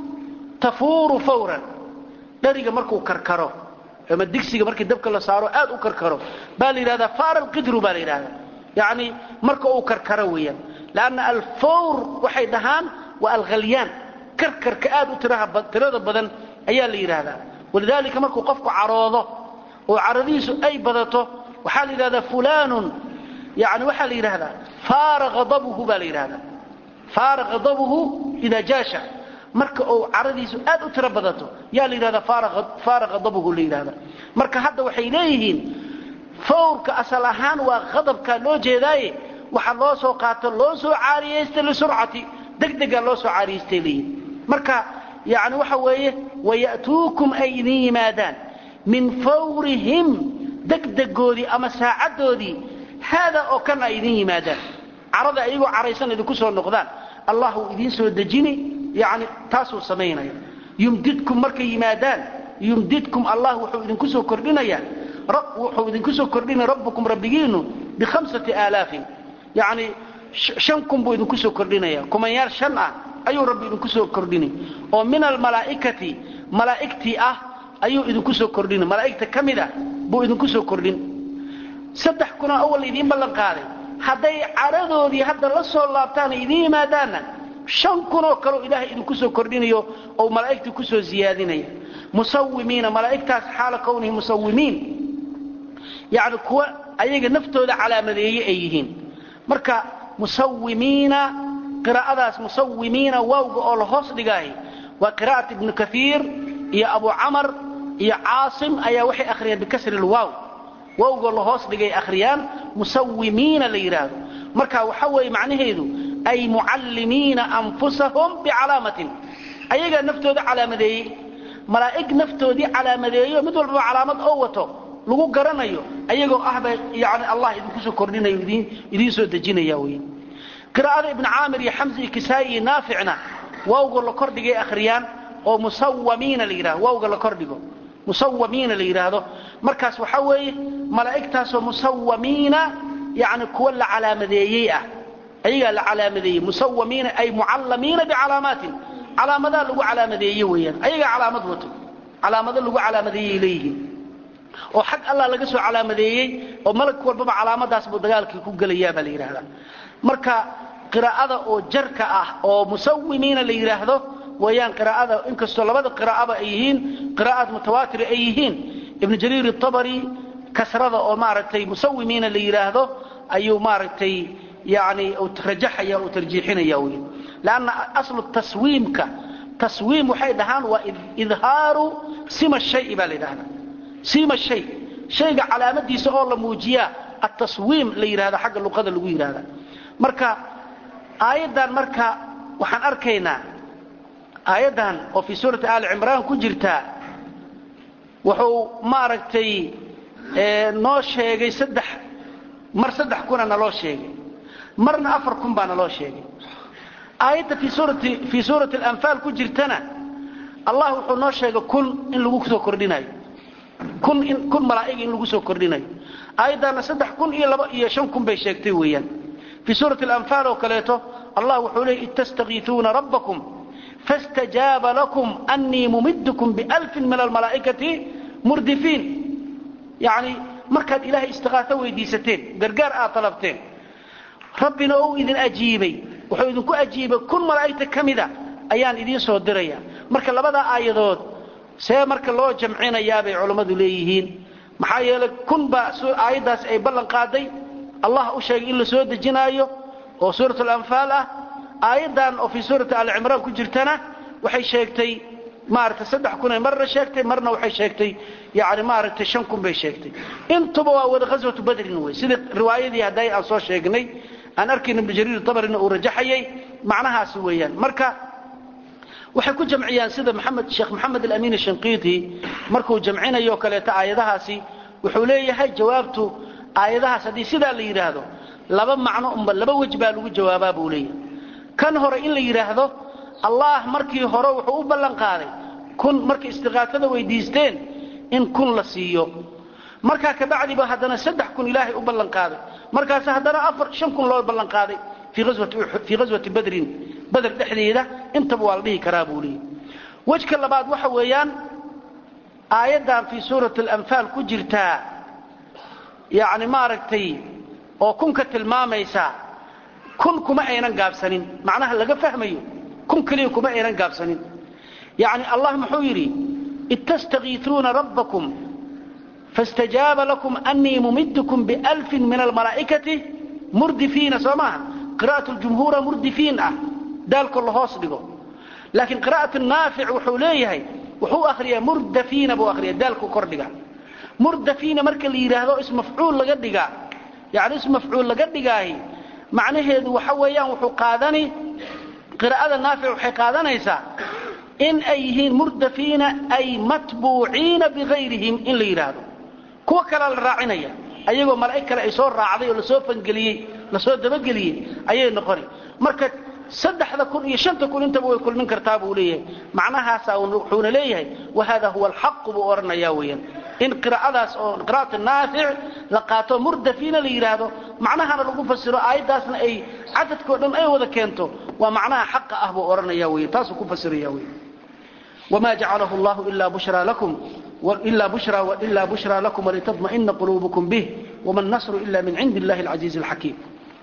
tafuuru fawran dhariga markuu karkaro ama digsiga markii dabka la saaro aad u karkaro baa la yidhahdaa faara alqidru baa la yidhahdaa yani marka uu karkaro weeyaan lanna alfawr waxay dhahaan waa alghalyaan karkarka aad u tirada badan ayaa la yidhaahdaa walidaalika markuu qofku caroodo oo caradiisu ay badato waxaa la yidhahdaa fulanun yani waxaa la yidhahdaa faara adabuhu baa la yidhahdaa faara ghadabuhu idaa jaasha marka uu caradiisu aad u tiro badato yaa la yidhahdaa faara ghadabuhu la yidhahda marka hadda waxay leeyihiin fawrka asal ahaan waa ghadabkaa loo jeedaaye waxaa loo soo qaato loo soo caariyaystay lisurcati degdegaa loo soo caariyaystay leeyihin marka yani waxa weeye waya'tuukum ay idin yimaadaan min fawrihim degdegoodii ama saacaddoodii haada oo kan ay idin yimaadaan carada ayagoo caraysan idinku soo noqdaan allah uu idiin soo dejini yani taasuu samaynaya yumdidkum markay yimaadaan yumdidkum allah wuxuu idinku soo kordhinayaa wuxuu idinku soo kordhinaya rabbukum rabbigiinu bikhamsati aalaafin yani shan kun buu idinku soo kordhinaya kumanyaal shan ah ayuu rabbi idinku soo kordhini oo min almalaa'ikati malaa'igtii ah ayuu idinku soo kordhini malaa'igta ka mid a buu idinku soo kordhin saddex kunoo awal idiin ballan qaaday hadday caradoodii hadda la soo laabtaan ay idiin yimaadaanna shan kunoo kaleo ilaahay idinku soo kordhinayo oo malaa'igtii kusoo ziyaadinaya musawimiina malaa'igtaas xaala kownihi musawimiin yani kuwa ayaga naftooda calaamadeeye ay yihiin marka musawimiina qiraa'adaas musawimiina waawga oo la hoos dhigaahay waa qiraa'at ibnu kaiir iyo abu camar iyo caasim ayaa waxay akhriyeen bikasri lwaaw waawgoo la hoos dhigay akhriyaan musawimiina la yidhaahdo marka waxa weeye macnaheedu ay mucallimiina anfusahum bicalaamatin ayagaa naftooda calaamadeeyey malaa'ig naftoodii calaamadeeyo mid walbaba calaamad oo wato lagu garanayo ayagoo ahba yani allah idinku soo kordhinayo idiin soo dejinaya wey qiraa'ada ibn caamir iyo xamsi iyo kisaa'i iyo naaficna waawga la kordhigay akhriyaan oo musawamiina la yidhahdo waawga la kordhigo musawamiina la yidhaahdo markaas waxaa weeye malaa'igtaasoo musawamiina yani kuwa la calaamadeeyey ah ayagaa la calaamadeeyey musawamiina ay mucallamiina bicalaamaatin calaamadaa lagu calaamadeeye weeyaan ayagaa calaamad wato calaamado lagu calaamadeeyey leeyihiin oo xag allah laga soo calaamadeeyey oo malag walbaba calaamadaas buu dagaalkii ku gelayaa baa la yidhaahdaa marka qiraa'ada oo jarka ah oo musawimiina la yidhaahdo wayaan qiraa'ada inkastoo labada qiraa'aba ay yihiin qiraa'aad mutawaatira ay yihiin ibnu jariir atabari kasrada oo maaragtay musawimiina la yidhaahdo ayuu maaragtay yani rajaxaya uu tarjiixinaya wey lanna aslu taswiimka taswiim waxay dhahaan waa idhaaru sima shayi baa la yidhahdaa sima shay shayga calaamadiisa oo la muujiyaa ataswiim la yidhahda xagga luqada lagu yidhahda marka aayaddan marka waxaan arkaynaa aayaddan oo fii suurati aali cimraan ku jirtaa wuxuu maaragtay noo sheegay saddex mar saddex kuna naloo sheegay marna afar kun baa naloo sheegay aayadda fii suurati alanfaal ku jirtana allah wuxuu noo sheegay kun in lagu soo kordhinayo kun malaa'ig in lagu soo kordhinayo aayaddaana saddex kun iyo laba iyo shan kun bay sheegtay weeyaan fii suurati alanfaal oo kaleeto allah wuxuu leeyay id tastakiisuuna rabbakum faاstajaaba lakum annii mumidkum bialfin min almalaa'ikati murdifiin yacni markaad ilaahay istiqaaso weydiisateen gargaar aad talabteen rabbina ou idin ajiibay wuxuu idinku ajiibay kun malaa'igta ka mida ayaan idiin soo diraya marka labadaa aayadood see marka loo jamcinayaa bay culammadu leeyihiin maxaa yeelay kun baa aayaddaas ay ballan qaaday allah u sheegay in la soo dejinaayo oo suurat alanfaal ah aayaddan oo fii suurati alcimraan ku jirtana waxay sheegtay maaragtay saddex kunay marna sheegtay marna waxay sheegtay yani maaragtay shan kun bay sheegtay intuba waa wada ghaswatu badrin wey sidii riwaayadii hadday aan soo sheegnay aan arkayna ibnu jariir tabarina uu rajaxayay macnahaasi weeyaan marka waxay ku jamciyaan sida maxamed sheekh maxamed alamin ashanqiiti markuu jamcinayo kaleeto aayadahaasi wuxuu leeyahay jawaabtu aayadahaas haddii sidaa la yidhaahdo laba macno unba laba wej baa lagu jawaabaa buu leeyahay kan hore in la yidhaahdo allah markii hore wuxuu u ballan qaaday kun markay istiqaasada weydiisteen in kun la siiyo markaa kabacdiba haddana saddex kun ilaahay u ballan qaaday markaas haddana afar shan kun loo ballan qaaday fii ghaswati badrin bader dhexdeeda intaba waa la dhihi karaa buu leeyahy wejka labaad waxa weeyaan aayaddan fii suurati alanfaal ku jirtaa yacni maaragtay oo kunka tilmaamaysa kun kuma aynan gaabsanin macnaha laga fahmayo kun keliya kuma aynan gaabsanin yacni allah muxuu yidhi id tastakiisuuna rabbakum faاstajaaba lakum annii mumidkum bialfin min almalaa'ikati murdifiina soo maaha qira'at ljumhuura murdifiin ah daalko la hoos dhigo laakiin qira'at naafic wuxuu leeyahay wuxuu akhriyaa murdafiina buu akhriya daalku kordhiga murdafiina marka la yidhaahdo ismafcuul laga dhigaa yani ismafcuul laga dhigaahi macnaheedu waxa weeyaan wuxuu qaadani qiraa'ada naafic waxay qaadanaysaa in ay yihiin murdafiina ay matbuuciina bigayrihim in la yidhaahdo kuwa kalea la raacinaya ayagoo malaa'ig kale ay soo raacday oo lasoo fangeliyey lasoo dabageliyey ayay noqoni marka saddexda kun iyo shanta kun intaba way kulmin kartaa buu leeyahay macnahaasa wuxuuna leeyahay wahada huwa alxaqu buu odhanaya weeyaan in qiraa'adaas oo qira'at naafic la qaato murdafiina la yidhaahdo macnahana lagu fasiro aayaddaasna ay cadadkao dhan ay wada keento waa macnaha xaqa ah buu odhanaya weyan taasuu ku fasiraya weyan wma jacalahu allahu ila bushraa lakum ila bushra ila bushraa lakum walitadma'ina quluubukum bih wama nasru ila min cindi illahi alcaziizi alxakiim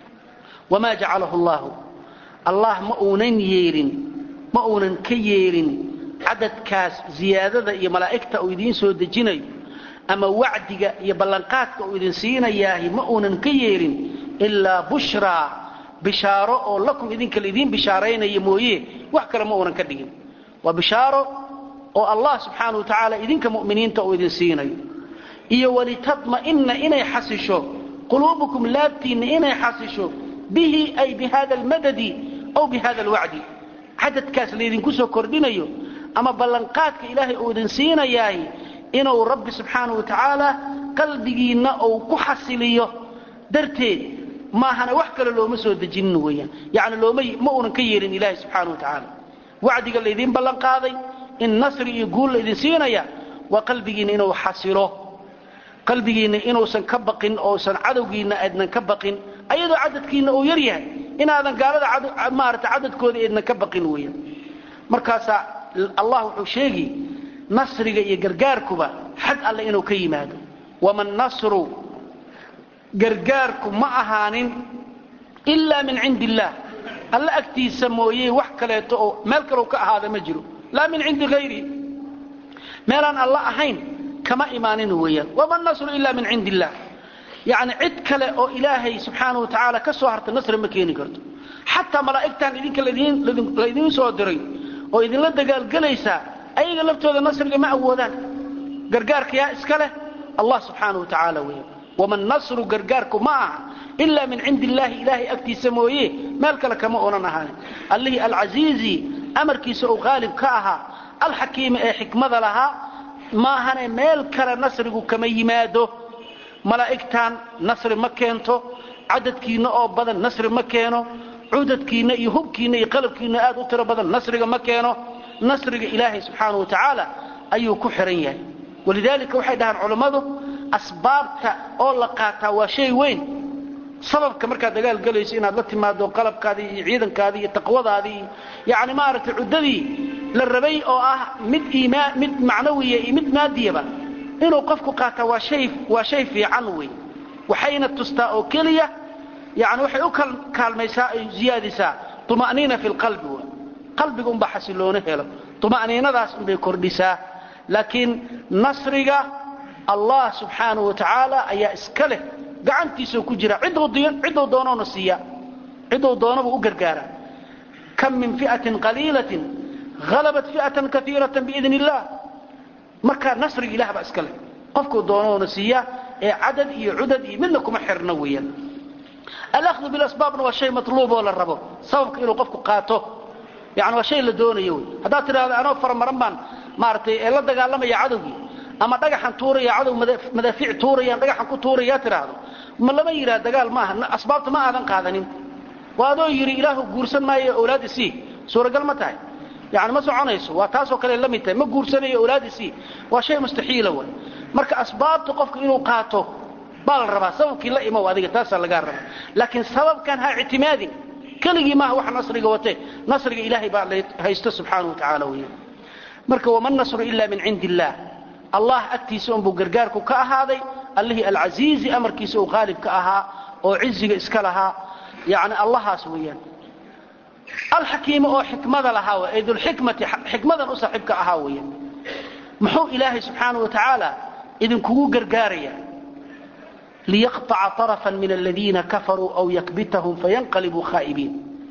wama jacalahu allahu allah ma uunan yeelin ma uunan ka yeelin cadadkaas ziyaadada iyo malaa'igta uu idiin soo dejinayo ama wacdiga iyo ballanqaadka uu idin siinayaahi ma uunan ka yeelin ilaa bushraa bishaaro oo lakum idinka laidiin bishaaraynaya mooye wax kale ma uunan ka dhigin waa bishaaro oo allah subxaana wa tacaala idinka mu'miniinta uu idin siinayo iyo walitadma'ina inay xasisho quluubukum laabtiinna inay xasisho bihi ay bihada almadadi aw bihada alwacdi cadadkaas laydinku soo kordhinayo ama ballanqaadka ilaahay uu idin siinayaay inuu rabbi subxaana wa tacaala qalbigiinna uu ku xasiliyo darteed maahana wax kale looma soo dejinin weeyaan yacni looma ma uunan ka yeelin ilaahay subxaana wa tacaala wacdiga laydiin ballan qaaday in nasri iyo guul laydin siinaya waa qalbigiinna inuu xasilo qalbigiinna inuusan ka baqin ousan cadowgiinna aadnan ka baqin ayadoo cadadkiinna uu yar yahay inaadan gaalada maarata cadadkooda eednan ka baqin weeyaan markaasaa allah wuxuu sheegi nasriga iyo gargaarkuba xag alle inuu ka yimaado waman nasru gargaarku ma ahaanin ilaa min cindi illaah alle agtiisa mooye wax kaleeto oo meel kaleu ka ahaada ma jiro laa min cindi hayri meelaan alla ahayn kama imaanin weeyaan wama nasru ila min cindi illaah yacni cid kale oo ilaahay subxaana wa tacaala ka soo harta nasri ma keeni karto xataa malaa'igtan idinka laydiin soo diray oo idinla dagaalgelaysaa ayaga laftooda nasriga ma awoodaan gargaarka yaa iska leh allah subxaana wa tacaala weeyaan waman nasru gargaarku ma aha ilaa min cindi illaahi ilaahay agtiisa mooye meel kale kama onan ahaanin allihii alcasiizi amarkiisa uu qaalib ka ahaa alxakiimi ee xikmada lahaa maahane meel kale nasrigu kama yimaado malaa'igtan nasri ma keento cadadkiinna oo badan nasri ma keeno cudadkiinna iyo hubkiinna iyo qalabkiinna aad u tiro badan nasriga ma keeno nasriga ilaahay subxaana wa tacaala ayuu ku xihan yahay walidaalika waxay dhahaan culammadu asbaabta oo la qaataa waa shay weyn sababka markaad dagaal gelayso inaad la timaado qalabkaadii iyo ciidankaadii iyo taqwadaadii iyo yani maaragtay cuddadii la rabay oo ah mid iimaan mid macnawiya iyo mid maadiyaba inuu qofku qaataa waa shay waa shay fiican wey waxayna tustaa oo keliya yani waxay u kaalmaysaa ay ziyaadisaa tuma'niina fi lqalbi w qalbiga unbaa xasiloono helo tuma'niinadaas unbay kordhisaa laakiin nasriga allah subxaanahu wa tacaala ayaa iska leh gacantiisao ku jira cidduu doonoona siiya cidduu doonabuu u gargaara kam min fi'atin qaliilatin halabat fi'atan kaiiratan biidn illah marka nasriga ilah baa iska leh qofkuu doonoona siiya ee cadad iyo cudad iyo midna kuma xirno weeyaan alahdu bilasbaabna waa shay matluub oo la rabo sababka inuu qofku qaato yani waa shay la doonayo wey haddaad tidhahdo anoo faramaran baan maaragtay ee la dagaalamaya cadowgii ama dhagaxan tuuraya cadow madaafiic tuurayaan dhagaxan ku tuuraya tidhaahdo ma lama yidhaha dagaal maaha asbaabta ma aadan qaadanin waa adoo yidhi ilaahu guursan maayo awlaad isii suuragal ma tahay yani ma soconayso waa taasoo kale la mid tahay ma guursanayo awlaad isii waa shay mustaxiila way marka asbaabta qofku inuu qaato baa la rabaa sababkii la imow adiga taasaa lagaa rabaa laakiin sababkan ha ictimaadin keligii maaha wax nasriga wate nasriga ilaahay baa haysto subxaana wa tacaala wey marka wama nasru ila min cindi illaah allah agtiisa unbuu gargaarku ka ahaaday allihii alcasiizi amarkiisa uu qaalib ka ahaa oo ciziga iska lahaa yani allahaas weeyaan alxakiima oo xikmada lahaa w dulxikmati xikmadan u saaxiibka ahaa weeyaan muxuu ilaahay subxaana wa tacaala idinkugu gargaaraya liyaqطaca طarفa min aladiina kafaruu aw yakbitahum fayanqalibuu khaa'ibiin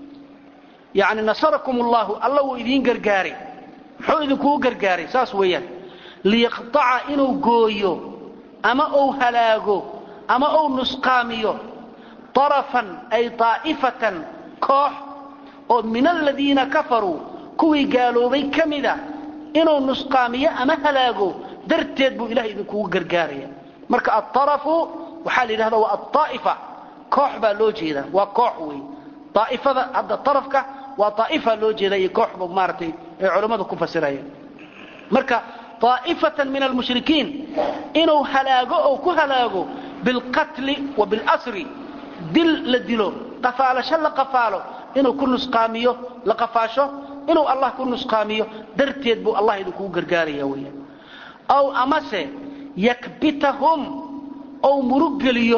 yani nasarakum اllahu alla wuu idiin gargaaray muxuu idinkugu gargaaray saas weeyaan liyaqطaca inuu gooyo ama uu halaago ama uu nusqaamiyo طarafan ay طaa'ifatan koox oo min aladiina kafaruu kuwii gaaloobay ka mida inuu nusqaamiyo ama halaago darteed buu ilahay idinkugu gargaaraya marka aarafu waxaa la yidhahda waa aaa'ifa koox baa loo jeedaa waa koox wey aaifada hadda arafka waa aa'ifa loo jeeda iyo kooxba maaratay ay culammadu ku fasirayaan marka aa'ifatan min almushrikiin inuu halaago oo ku halaago bilqatli wa bilasri dil la dilo qafaalasho la qafaalo inuu ku nusqaamiyo la qafaasho inuu allah ku nusqaamiyo darteed buu allah idinkugu gargaaraya weeyaan aw amase yakbitahum ou muruggeliyo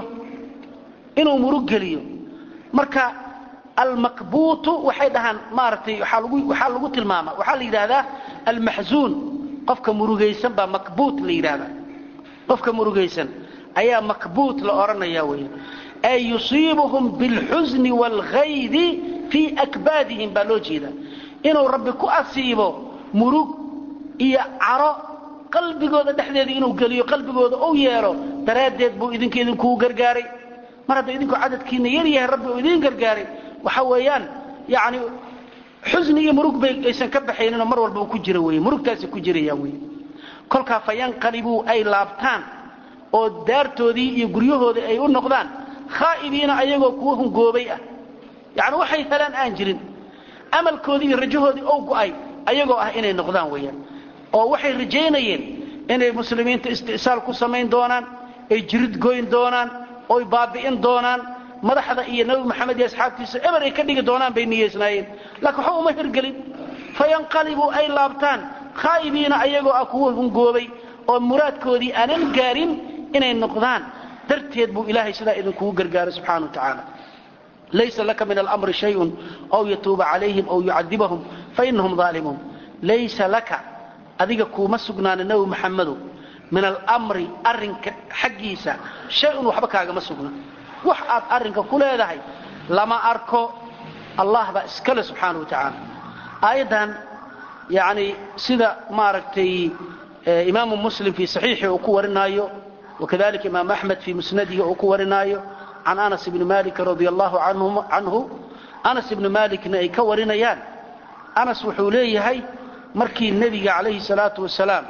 inuu muruggeliyo marka almakbuutu waxay dhahaan maaragtay waxaa lagu waxaa lagu tilmaama waxaa la yidhahdaa almaxzuun qofka murugaysan baa makbuut la yidhahdaa qofka murugaysan ayaa makbuut la odhanaya weya ay yusiibuhum bilxusni waalghaydi fii akbaadihim baa loo jeedaa inuu rabbi ku asiibo murug iyo caro qalbigooda dhexdeeda inuu geliyo qalbigooda u yeelo daraaddeed buu idinka idinkugu gargaaray mar hadda idinku cadadkiina yar yahay rabbi uu idiin gargaaray waxa weeyaan yani xusni iyo murug bay aysan ka baxayninoo mar walba uu ku jira wey murugtaasi ku jirayaan wey kolkaa fayanqalibuu ay laabtaan oo daartoodii iyo guryahoodii ay u noqdaan khaa'ibiina ayagoo kuwa hungoobay ah yani waxay helaan aan jirin amalkoodii iyo rajahoodii ou go'ay ayagoo ah inay noqdaan weeyaan oo waxay rajaynayeen inay muslimiinta isti'saal ku samayn doonaan ay jirid goyn doonaan oy baabi'in doonaan madaxda iyo nabi maxamed iyo asxaabtiisa eber ay ka dhigi doonaan bay niyeysnaayeen laakiin waxba uma hirgelin fayanqalibuu ay laabtaan khaa'ibiina ayagoo ah kuwa hungoobay oo muraadkoodii aanan gaarin inay noqdaan darteed buu ilaahay sidaa idinkugu gargaaray subxana wa tacaala laysa laka min almri shayun aw yatuuba calayhim aw yucadibahum fainahum aalimuun laysa laka adiga kuuma sugnaana nebi maxamedow min almri arrinka xaggiisa shay-un waxba kaagama sugna wax aad arrinka ku leedahay lama arko allah baa iskale subxaana wa tacaala aayaddan yani sida maaragtay imaamu muslim fii saxiixi uu ku warinaayo wakadalika imaam axmed fii musnadihi uu ku warinaayo can anas ibni malik radia allahu canhu anas ibni malikna ay ka warinayaan anas wuxuu leeyahay markii nebiga calayhi salaatu wasalaam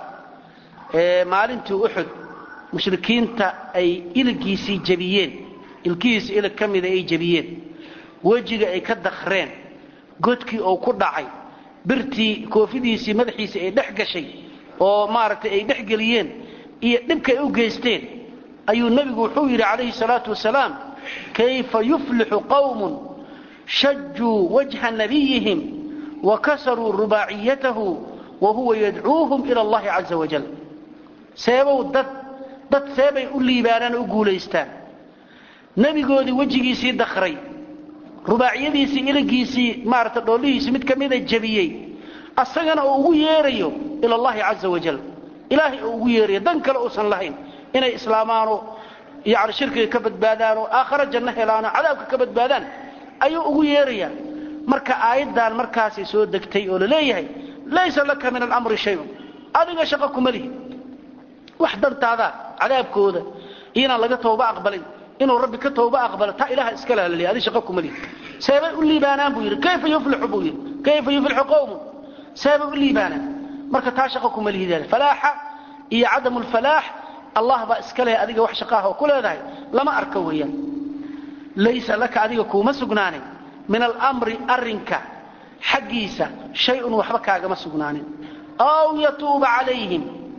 maalintii uxud mushrikiinta ay iligiisii jabiyeen ilkihiisa ilig ka mida ay jabiyeen wejiga ay ka dakreen godkii oo ku dhacay birtii koofidiisii madaxiisii ay dhex gashay oo maaragtay ay dhex geliyeen iyo dhibkay u geysteen ayuu nebigu wuxuu yidhi calayhi salaatu wasalaam kayfa yuflixu qawmun shajuu wajha nabiyihim wakasaruu rubaaciyatahu wahuwa yadcuuhum ila allahi caza wajal seebow dad dad seebay u liibaanaan u guulaystaan nebigoodii wejigiisii dakray rubaaciyadiisii iligiisii maarata dhoollihiisii mid ka mida jabiyey asagana uu ugu yeerayo ila allahi caza wajal ilaahay uu ugu yeerayo dan kale uusan lahayn inay islaamaano yani shirkiga ka badbaadaan oo aakhare janno helaanoo cadaabka ka badbaadaan ayuu ugu yeerayaa marka aayaddan markaasay soo degtay oo laleeyahay laysa laka min alamri shayun adiga shaqo kuma lihi wax dantaadaa cadaabkooda inaan laga tooba aqbalin inuu rabbi ka tooba aqbalo taa ilaha iska laalaliya adi shaqo kuma lihi seebay u liibaanaan buu yidhi kayfa yuflixu buu yidhi kayfa yuflixu qawmun seebay u liibaanaan marka taa shaqo kuma lihi falaaxa iyo cadamu lfalaax allah baa iska leh adiga wax shaqaah oo ku leedahay lama arka weeyaan laysa laka adiga kuuma sugnaanin min alamri arrinka xaggiisa shay-un waxba kaagama sugnaanin aw yatuuba calayhim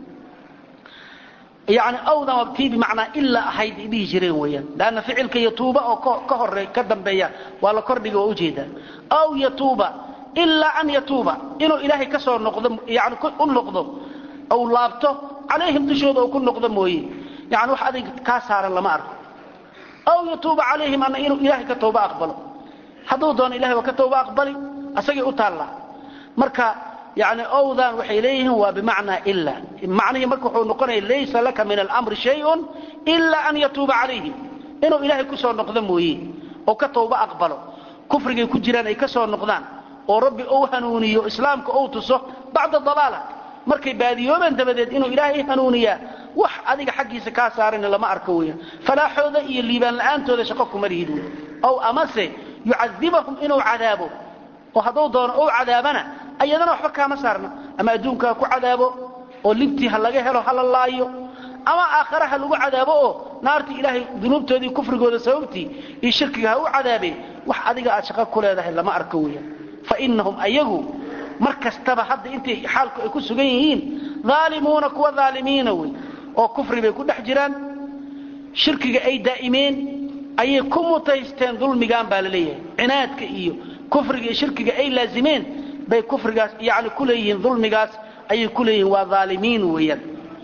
yani awdan wabtii bimacnaa ilaa ahayd dhihi jireen weeyaan lanna ficilka yatuuba oo ka hore ka dambeeya waa la kordhiga oo ujeedaa aw yatuuba ilaa an yatuuba inuu ilaahay ka soo noqdo yani u noqdo ou laabto calayhim dushooda ou ku noqdo mooye yani wax adig kaa saaran lama arko aw yatuuba calayhim ana inuu ilaahay ka tooba aqbalo hadduu doono ilahay waa ka tooba aqbali asagay u taallaa marka yani owdan waxay leeyihiin waa bimacnaa ila macnihii marka wuxuu noqonaya laysa laka min alamri shayun ila an yatuuba calayhim inuu ilaahay ku soo noqdo mooye oo ka tooba aqbalo kufrigay ku jiraan ay ka soo noqdaan oo rabbi ou hanuuniyo islaamka ou tuso bacda dalaala markay baadiyoobeen dabadeed inuu ilaahay hanuuniyaa wax adiga xaggiisa kaa saarana lama arko weeyaan falaaxooda iyo liibaan la'aantooda shaqo kuma lihid wey ow amase yucadibahum inuu cadaabo oo hadduu doono ou cadaabana ayadana waxba kaama saarna ama adduunka ha ku cadaabo oo libtii ha laga helo ha la laayo ama aakhare ha lagu cadaabo oo naartii ilaahay dunuubtoodii kufrigooda sababtii iyo shirkiga ha u cadaabeen wax adiga aad shaqo ku leedahay lama arko weeyaan fa inahum ayagu mar kastaba hadda intay xaalku ay ku sugan yihiin aalimuuna kuwa aalimiina wey oo kufri bay ku dhex jiraan shirkiga ay daa'imeen ayay ku mutaysteen dulmigan baa la leeyahay cinaadka iyo kufriga iyo shirkiga ay laazimeen bay kufrigaas yani ku leeyihiin dulmigaas ayay ku leeyihiin waa aalimiin weeyaan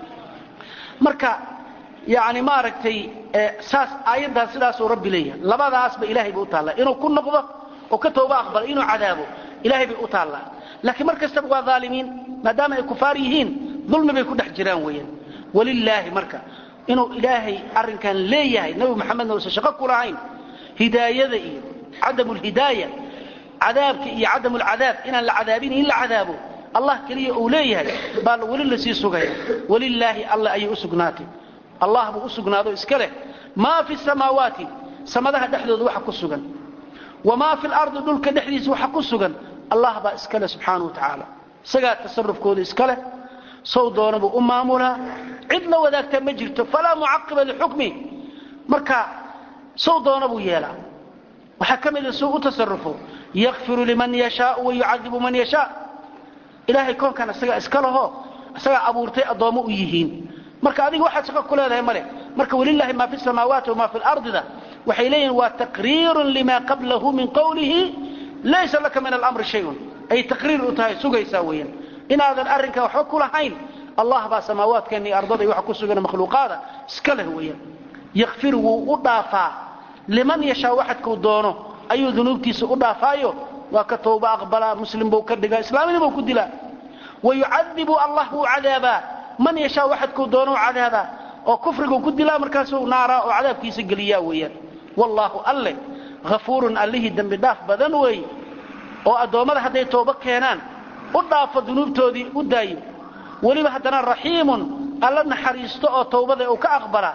marka yani maaragtay saas aayaddan sidaasuu rabbi leeyahay labadaasba ilahay bay u taallaa inuu ku noqdo oo ka tooba aqbalo inuu cadaabo ilahay bay u taallaa laakiin mar kastaba waa aalimiin maadaama ay kufaar yihiin dulmi bay ku dhex jiraan weeyaan walilaahi marka inuu ilaahay arrinkan leeyahay nebi maxamedna uusan shaqo ku lahayn hidaayada iyo cadamu lhidaaya cadaabka iyo cadamu lcadaab inaan la cadaabin in la cadaabo allah keliya uu leeyahay baa weli lasii sugaya walilaahi alla ayay u sugnaatay allah buu u sugnaado iska leh maa fi samaawaati samadaha dhexdooda waxa ku sugan wamaa fi lardi dhulka dhexdiisa waxa ku sugan allah baa iska leh subxaana wa tacaala isagaa tasarufkooda iska leh sow doona buu u maamulaa cid la wadaagtaa ma jirto falaa mucaqiba lixukmi marka sow doona buu yeelaa waxaa ka mida suu u tasarufo yakfiru liman yashaau wayucadibu man yashaa ilaahay koonkan isagaa iska laho isagaa abuurtay addoommo u yihiin marka adiga waxaad shaqo ku leedahay male marka walilaahi maa fi samaawaati wamaa fi lardida waxay leeyihin waa taqriirun lima qablahu min qowlihi laysa laka min alamri shayun ay taqriir u tahay sugaysaa weeyaan inaadan arrinkaa waxba ku lahayn allah baa samaawaadkeenna iyo ardada iyo waxa ku sugan makhluuqaada iska leh weeyaan yakfir wuu u dhaafaa liman yashaa waxadkuu doono ayuu dunuubtiisa u dhaafaayo waa ka tooba aqbalaa muslim buu ka dhigaa islaamnimuu ku dilaa wayucadibu allah wuu cadaabaa man yashaa waxadkuu doono cadaabaa oo kufriguu ku dilaa markaasuu naaraa oo cadaabkiisa geliyaa weeyaan wallaahu alle hafuurun allihii dembi dhaaf badan weeye oo addoommada hadday toobo keenaan u dhaafo dunuubtoodii u daayo weliba haddana raxiimun alla naxariisto oo towbada uu ka aqbalaa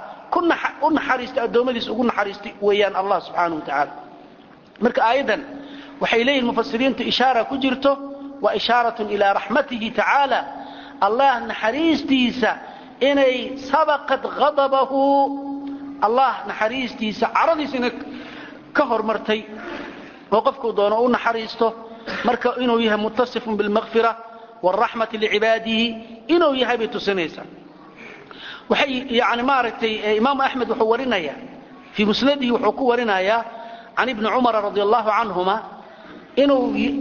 u naxariista addoommadiis ugu naxariistay weeyaan allah subxaana wa tacaala marka aayaddan waxay leeyihin mufasiriintu ishaara ku jirto waa ishaaratun ilaa raxmatihi tacaala allah naxariistiisa inay sabaqat ghadabahu allah naxariistiisa caradiisa inay ka hormartay oo qofkuu doono u naxariisto marka inuu yahay mutasifun bilmakfira wاraxmati licibaadihi inuu yahay bay tusinaysaa waxay yani maaragtay imaamu axmed wuxuu warinaya fii musnadihi wuxuu ku warinayaa can ibni cumara radi allahu canhuma inuu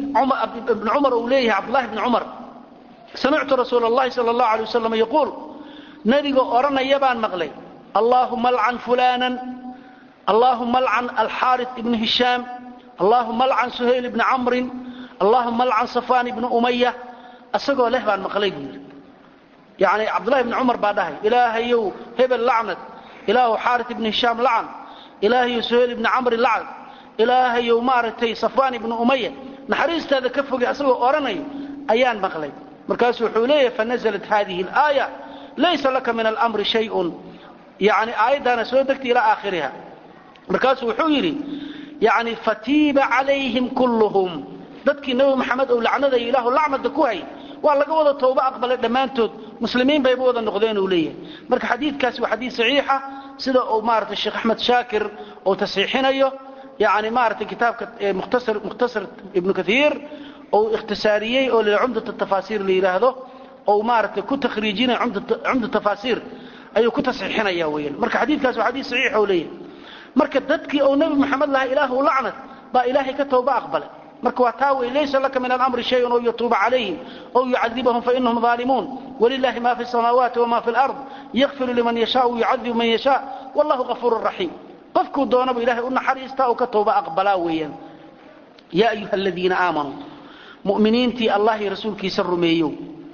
ibn cumar uu leeyahay cabdullahi bni cumar samictu rasuula اllahi sala اllahu alay wasalam yaquul nebiga odhanaya baan maqlay allaahuma alcan fulanan allaahuma alcan alxaaris ibni hishaam allaahuma alcan suhayl ibni camrin allaahuma alcan safaan ibni umaya isagoo leh baan maqlay buu yidhi yani cabdullahi ibni cumar baa dhahay ilaahayow hebel lacnad ilaahu xaaris ibni hishaam lacan ilaahayow suhayl ibni camri lacan ilaahayow maaragtay safaan ibni umaya naxariistaada ka fogay asagoo odhanayo ayaan maqlay markaasuu wuxuu leeyahay fanaزlat hadihi اlaaya laysa laka min almri shayun yani aayaddaana soo degtay ilaa aakhiriha markaasuu wuxuu yidhi yani fatiiba calayhim kulluhum dadkii nebi maxamed ou lacnadaya ilaahu lacnada ku hay waa laga wada tooba aqbalay dhammaantood muslimiin bayba wada noqdeen uu leeyahay marka xadiidkaasi waa xadiid saxiixa sida uu maaragtay sheekh axmed shaakir uu tasxiixinayo yani maaragtay kitaabka mukhtasar mukhtasar ibnu kathiir ou ikhtisaariyey oo la cumdat tafaasiir la yidhaahdo ou maaragtay ku takhriijinaya cumda tafaasiir ayuu ku tasxiixinaya weeyaan marka xadiidkaas waa xadiid saxiix oo leeyahay marka dadkii ou nebi maxamed lahaa ilaahu lacnad baa ilaahay ka tooba aqbalay marka waa taa wey laysa laka min alamri shayun ou yatuuba calayhim ou yucadibahum fainahum aalimuun walilahi ma fi samaawaati wama fi lard yakfiru liman yashaa yucadibu man yashaa wallahu gafuuru raxiim qofkuu doonaba ilahay u naxariistaa oo ka tooba aqbalaa weeyaan yaa ayuha aladiina aamanuu mu'miniintii allah iyo rasuulkiisa rumeeyow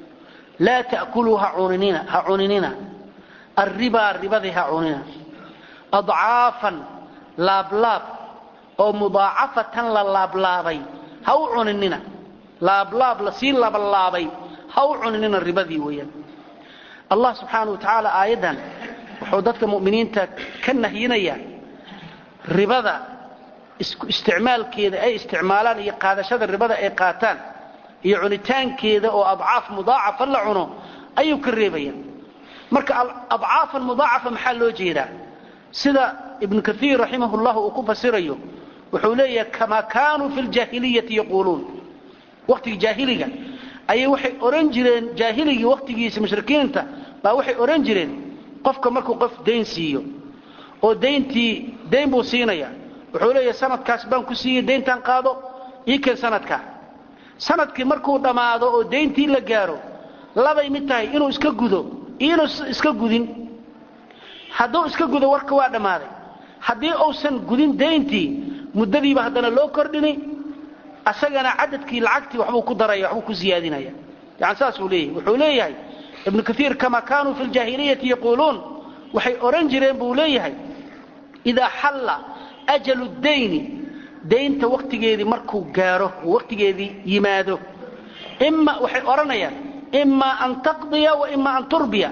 laa ta'kuluu ha cuninina arribaa ribadii ha cunina adcaafan laablaab oo mudaacafatan la laablaabay ha u cuninina laablaab lasii labalaabay ha u cuninina ribadii weeyaan allah subxaana wa tacaala aayaddan wuxuu dadka mu'miniinta ka nahyinayaa ribada isticmaalkeeda ay isticmaalaan iyo qaadashada ribada ay qaataan iyo cunitaankeeda oo adcaaf mudaacafa la cuno ayuu ka reebaya marka adcaafan mudaacafa maxaa loo jeedaa sida ibnu kaiir raximah llah uu ku fasirayo wuxuu leeyahay kamaa kaanuu fi ljaahiliyati yaquuluun waqtigii jaahiliga ayay waxay odhan jireen jaahiligii waqtigiisa mushrikiinta baa waxay odhan jireen qofka markuu qof dayn siiyo oo dayntii dayn buu siinaya wuxuu leeyahay sanadkaas baan ku siiyey dayntaan qaado ii keen sanadkaa sanadkii markuu dhammaado oo dayntii la gaaro labay mid tahay inuu iska gudo iyo inuu iska gudin hadduu iska gudo warka waa dhammaaday haddii uusan gudin dayntii muddadiiba haddana loo kordhini asagana cadadkii lacagtii waxbuu ku daraya waxbuu ku siyaadinaya yani saasuu leeyahay wuxuu leeyahay ibnu kaiir kamaa kaanuu fi ljaahiliyati yaquuluun waxay odhan jireen buu leeyahay idaa xalla ajalu dayni daynta waktigeedii markuu gaaro oo waktigeedii yimaado ima waxay odhanayaan imaa an taqdiya wa imaa an turbiya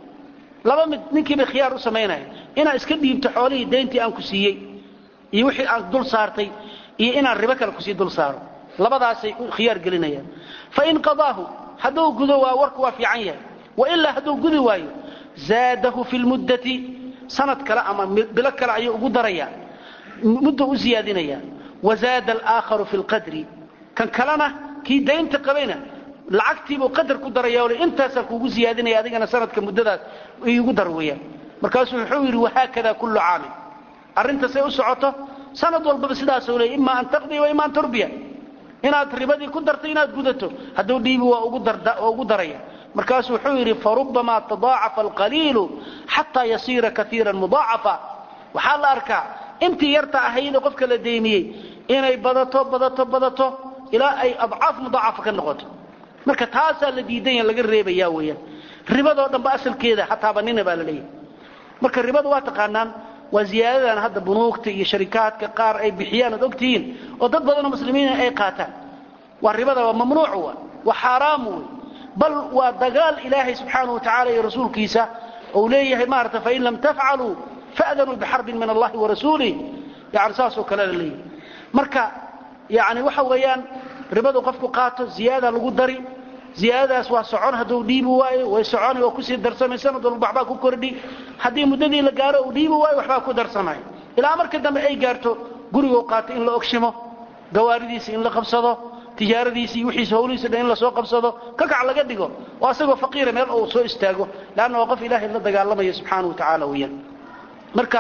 laba mid ninkii bay khiyaar u samaynaya inaad iska dhiibto xoolihii dayntii aan ku siiyey iyo wixii aan dul saartay iyo inaan ribo kale kusii dul saaro labadaasay khiyaar gelinayaan fain qadaahu hadduu gudo waa warku waa fiican yahay wailaa hadduu gudi waayo zaadahu fi lmuddati sanad kale ama bilo kale ayuu ugu daraya muddo u siyaadinaya wazaada alaakharu fi lqadri kan kalena kii daynta qabayna lacagtiibuu qadar ku daraya ole intaasaan kuugu siyaadinaya adigana sanadka muddadaas iigu dar weeyaan markaasuu wuxuu yidhi wahaakada kullu caamin arrintasay u socoto sanad walbaba sidaasuu leey ima an taqdiya wa ima an turbiya inaad ribadii ku darto inaad gudato hadduu dhiibi waa ugu daraya markaasuu wuxuu yidhi farubamaa tadaacafa alqaliilu xataa yasiira kaiira mudaacafa waxaa la arkaa intii yarta ahaydee qofka la deymiyey inay badato badato badato ilaa ay adcaaf mudaacafa ka noqoto marka taasaa la diidanya laga reebaya weyaan ribadoo dhanba asalkeeda hataabanina baa la leeyahay marka ribada waa taqaanaan waa ziyaadadan hadda bunuugta iyo sharikaadka qaar ay bixiyaan oad ogtihiin oo dad badanoo muslimiina ay qaataan waa ribada waa mamnuuc wa waa xaaraam wey bal waa dagaal ilaahay subxaana wa tacala iyo rasuulkiisa ou leeyahay maarata fain lam tafcaluu fa'danuu bixarbin min allahi warasuulih yani saasoo kale la leeyahay marka yani waxa weeyaan ribadu qofku qaato ziyaada lagu dari ziyaadadaas waa socon hadduu dhiibi waayo way soconi oo kusii darsamay sanad walba waxbaa ku kordhi haddii muddadii la gaaro uu dhiibi waayo waxbaa ku darsamay ilaa marka dambe ay gaarto guriguu qaato in la ogshimo gawaaridiisa in la qabsado tijaaradiisi iyo wixiisa hawlihiisa dhan in lasoo qabsado kakac laga dhigo oo asagoo faqiira meel uu soo istaago leanna waa qof ilaahay la dagaalamaya subxaana wa tacaala weeyaan marka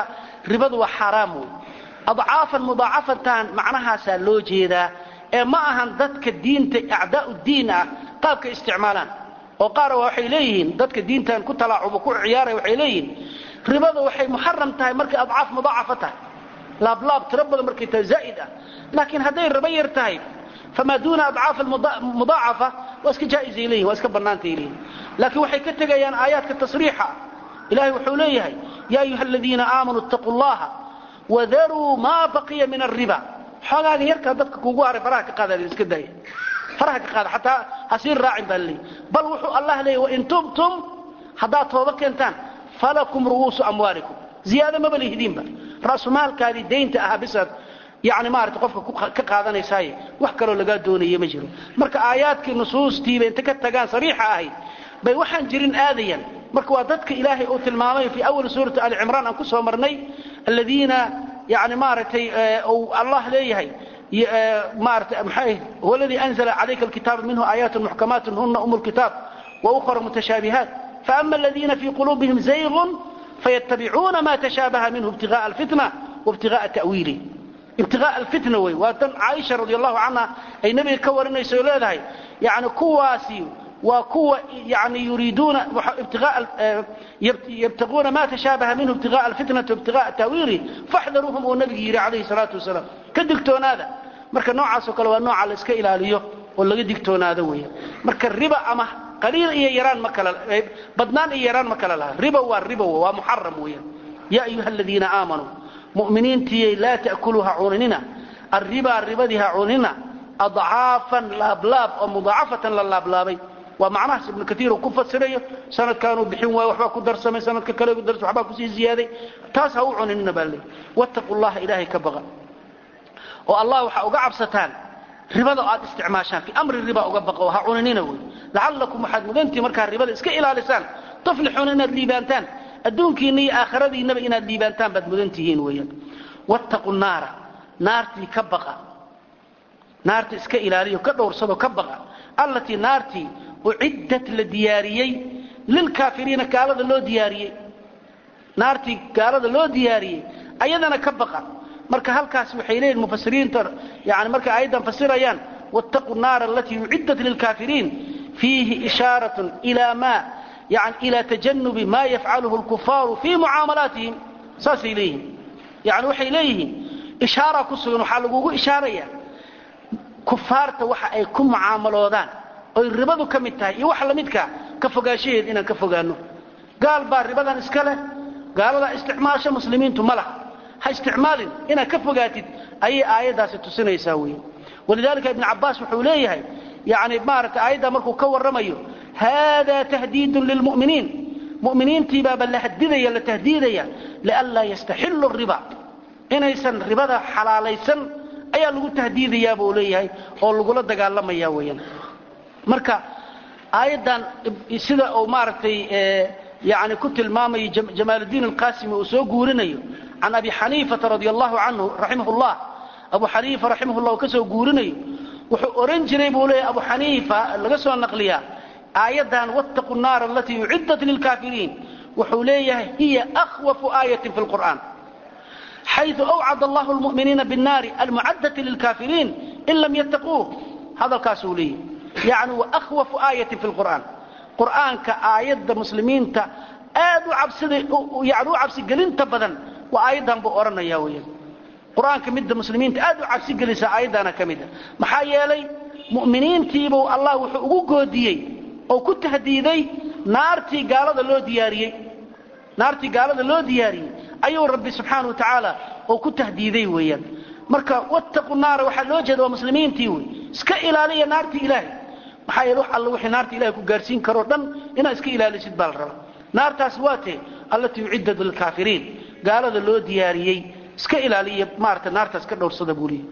ribadu waa xaaraam wey adcaafan mudaacafantan macnahaasaa loo jeedaa ee ma ahan dadka diinta acdaau diin ah qaabka isticmaalaan oo qaar waxay leeyihiin dadka diintan ku talaacuba ku ciyaaraya waxay leeyihiin ribada waxay muxaram tahay markay adcaaf mudaacafa tahay laablaab tiro badan markay tahay zaa'id ah laakiin hadday ribo yar tahay famaa duuna adcaaf mudaacafa waa iska jaa'izay leeyihin waa iska bannaantay leeyihin laakiin waxay ka tegayaan aayaadka tasriixa ilahay wuxuu leeyahay yaa ayuha aladiina aamanuu ittaquu llaha wadaruu maa baqiya min alriba xoogaaga yarkaa dadka kugu haray faraha ka qaada iska daaya faraha ka qaada xataa hasii raacin baa laleeyahy bal wuxuu allah leeyahy wain tubtum haddaad tooba keentaan falakum ru'uusu amwaalikum ziyaado maba lihidiinba ra'sumaalkaadii daynta ahaa bisaad yani maarata qofka ka qaadanaysaaye wax kaloo lagaa doonaya ma jiro marka aayaadkii nusuustiiba inta ka tagaan sariixa ahayd bay waxaan jirin aadayaan marka waa dadka ilaahay uu tilmaamay fii awali suurati ali cimraan aan ku soo marnay aladiina yani maaragtay uu allah leeyahay maarata maxay huwa aladii anzala calayka alkitaaba minhu aayaatun muxkamaatun huna umu lkitaab wa ukhra mutashaabihaat faama aladiina fii quluubihim zaygun fayattabicuuna ma tashaabaha minhu ibtigaءa alfitna waibtigaءa ta'wiilih ibtigaء alfitna wey waa tan caaisha radi allahu canha ay nebiga ka warinayso leedahay yani kuwaasi waa kuwa yani yuriiduuna yabtaguuna ma tashaabaha minhu ibtigaءa alfitnati waibtigaءa ta'wiilih faxdaruuhum uu nabigu yidhi calayhi salaatu wasalaam ka digtoonaada marka noocaasoo kale waa nooca la iska ilaaliyo oo laga digtoonaado weya marka riba ama qaliil iyo yaraan ma kala badnaan iyo yaraan ma kala laha riba waa riba waa muxaram weeyaan yaa ayuha aladiina aamanuu mu'miniintiyay laa ta'kuluu ha cunanina arribaa ribadii ha cunina adcaafan laablaab oo mudaacafatan la laablaabay waa macnahaas ibnu kaiir uu ku fasirayo sanadkaanuu bixin waayo waxbaa ku darsamay sanadka kale ku darsa waxbaa kusii ziyaaday taas ha u cuninina baa leey wattaquu llaha ilaahay ka baqa oo allah waxaa uga cabsataan ribada aad isticmaashaan fii amri riba uga baqo ha cuninina wey lacallakum waxaad mudantihi markaa ribada iska ilaalisaan tuflixuuna inaad liibaantaan adduunkiinna iyo aakhiradiinnaba inaad liibaantaan baad mudan tihiin weeyaan wattaqu naara naartii ka baqa naarta iska ilaaliyo ka dhowrsado ka baqa allatii naartii uciddat la diyaariyey lilkaafiriina gaalada loo diyaariyey naartii gaalada loo diyaariyey ayadana ka baqa marka halkaas waxay leeyihin mufasiriinta yani markay aayaddan fasirayaan wattaquu naara alatii uciddat lilkaafiriin fiihi ishaaratun ilaa ma yani ila tajanubi ma yafcaluhu lkufaaru fii mucaamalaatihim saasay leeyihiin yani waxay leeyihiin ishaara ku sugan waxaa lagugu ishaaraya kufaarta waxa ay ku mucaamaloodaan oy ribadu ka mid tahay iyo wax lamidkaa ka fogaanshaheed inaan ka fogaano gaal baa ribadan iska leh gaaladaa isticmaasha muslimiintu ma laha ha isticmaalin inaad ka fogaatid ayay aayaddaasi tusinaysaa wey walidalika ibn cabaas wuxuu leeyahay yani maarata aayaddaa markuu ka warramayo hada tahdiidun lilmu'miniin mu'miniintiibaaba la hadidaya la tahdiidaya lianlaa yastaxilu riba inaysan ribada xalaalaysan ayaa lagu tahdiidayaa buu leeyahay oo lagula dagaalamaya weeyaan marka aayaddan sida uu maaragtay yani ku tilmaamayo jamaaludiin alqasimi uu soo guurinayo can abi xaniifata radi allahu canhu raximah llah abu xaniifa raximah llah uu ka soo guurinayo wuxuu ohan jiray buu leeyahay abu xaniifa laga soo naqliyaa aayaddan wattaquu naara alatii uciddat lilkaafiriin wuxuu leeyahay hiya akhwafu aayatin fi lqur'an xayu awcad allahu lmu'miniina binnaari almucaddati lilkaafiriin in lam yattaquuh hadalkaasuu leeyahay yani wa akhwafu aayatin fi lqur'aan qur'aanka aayadda muslimiinta aad u cabsida yani u cabsigelinta badan waa aayaddan buu odhanaya weyaan qur-aanka midda muslimiinta aad u cabsigelisa aayaddaana ka mida maxaa yeelay mu'miniintiibuu allah wuxuu ugu goodiyey oo ku tahdiiday naartii gaalada loo diyaariyey naartii gaalada loo diyaariyey ayuu rabbi subxaana wa tacaala oo ku tahdiiday weeyaan marka wattaqu naara waxaa loo jeeda waa muslimiintii wey iska ilaaliya naartii ilaahay maxaa yeele wax alla wixii naarta ilahay ku gaarsiin karoo dhan inaad iska ilaalisid baa la rabaa naartaas waa tee allatii uciddat lilkaafiriin gaalada loo diyaariyey iska ilaaliya maarata naartaas ka dhowrsada buu leeyahy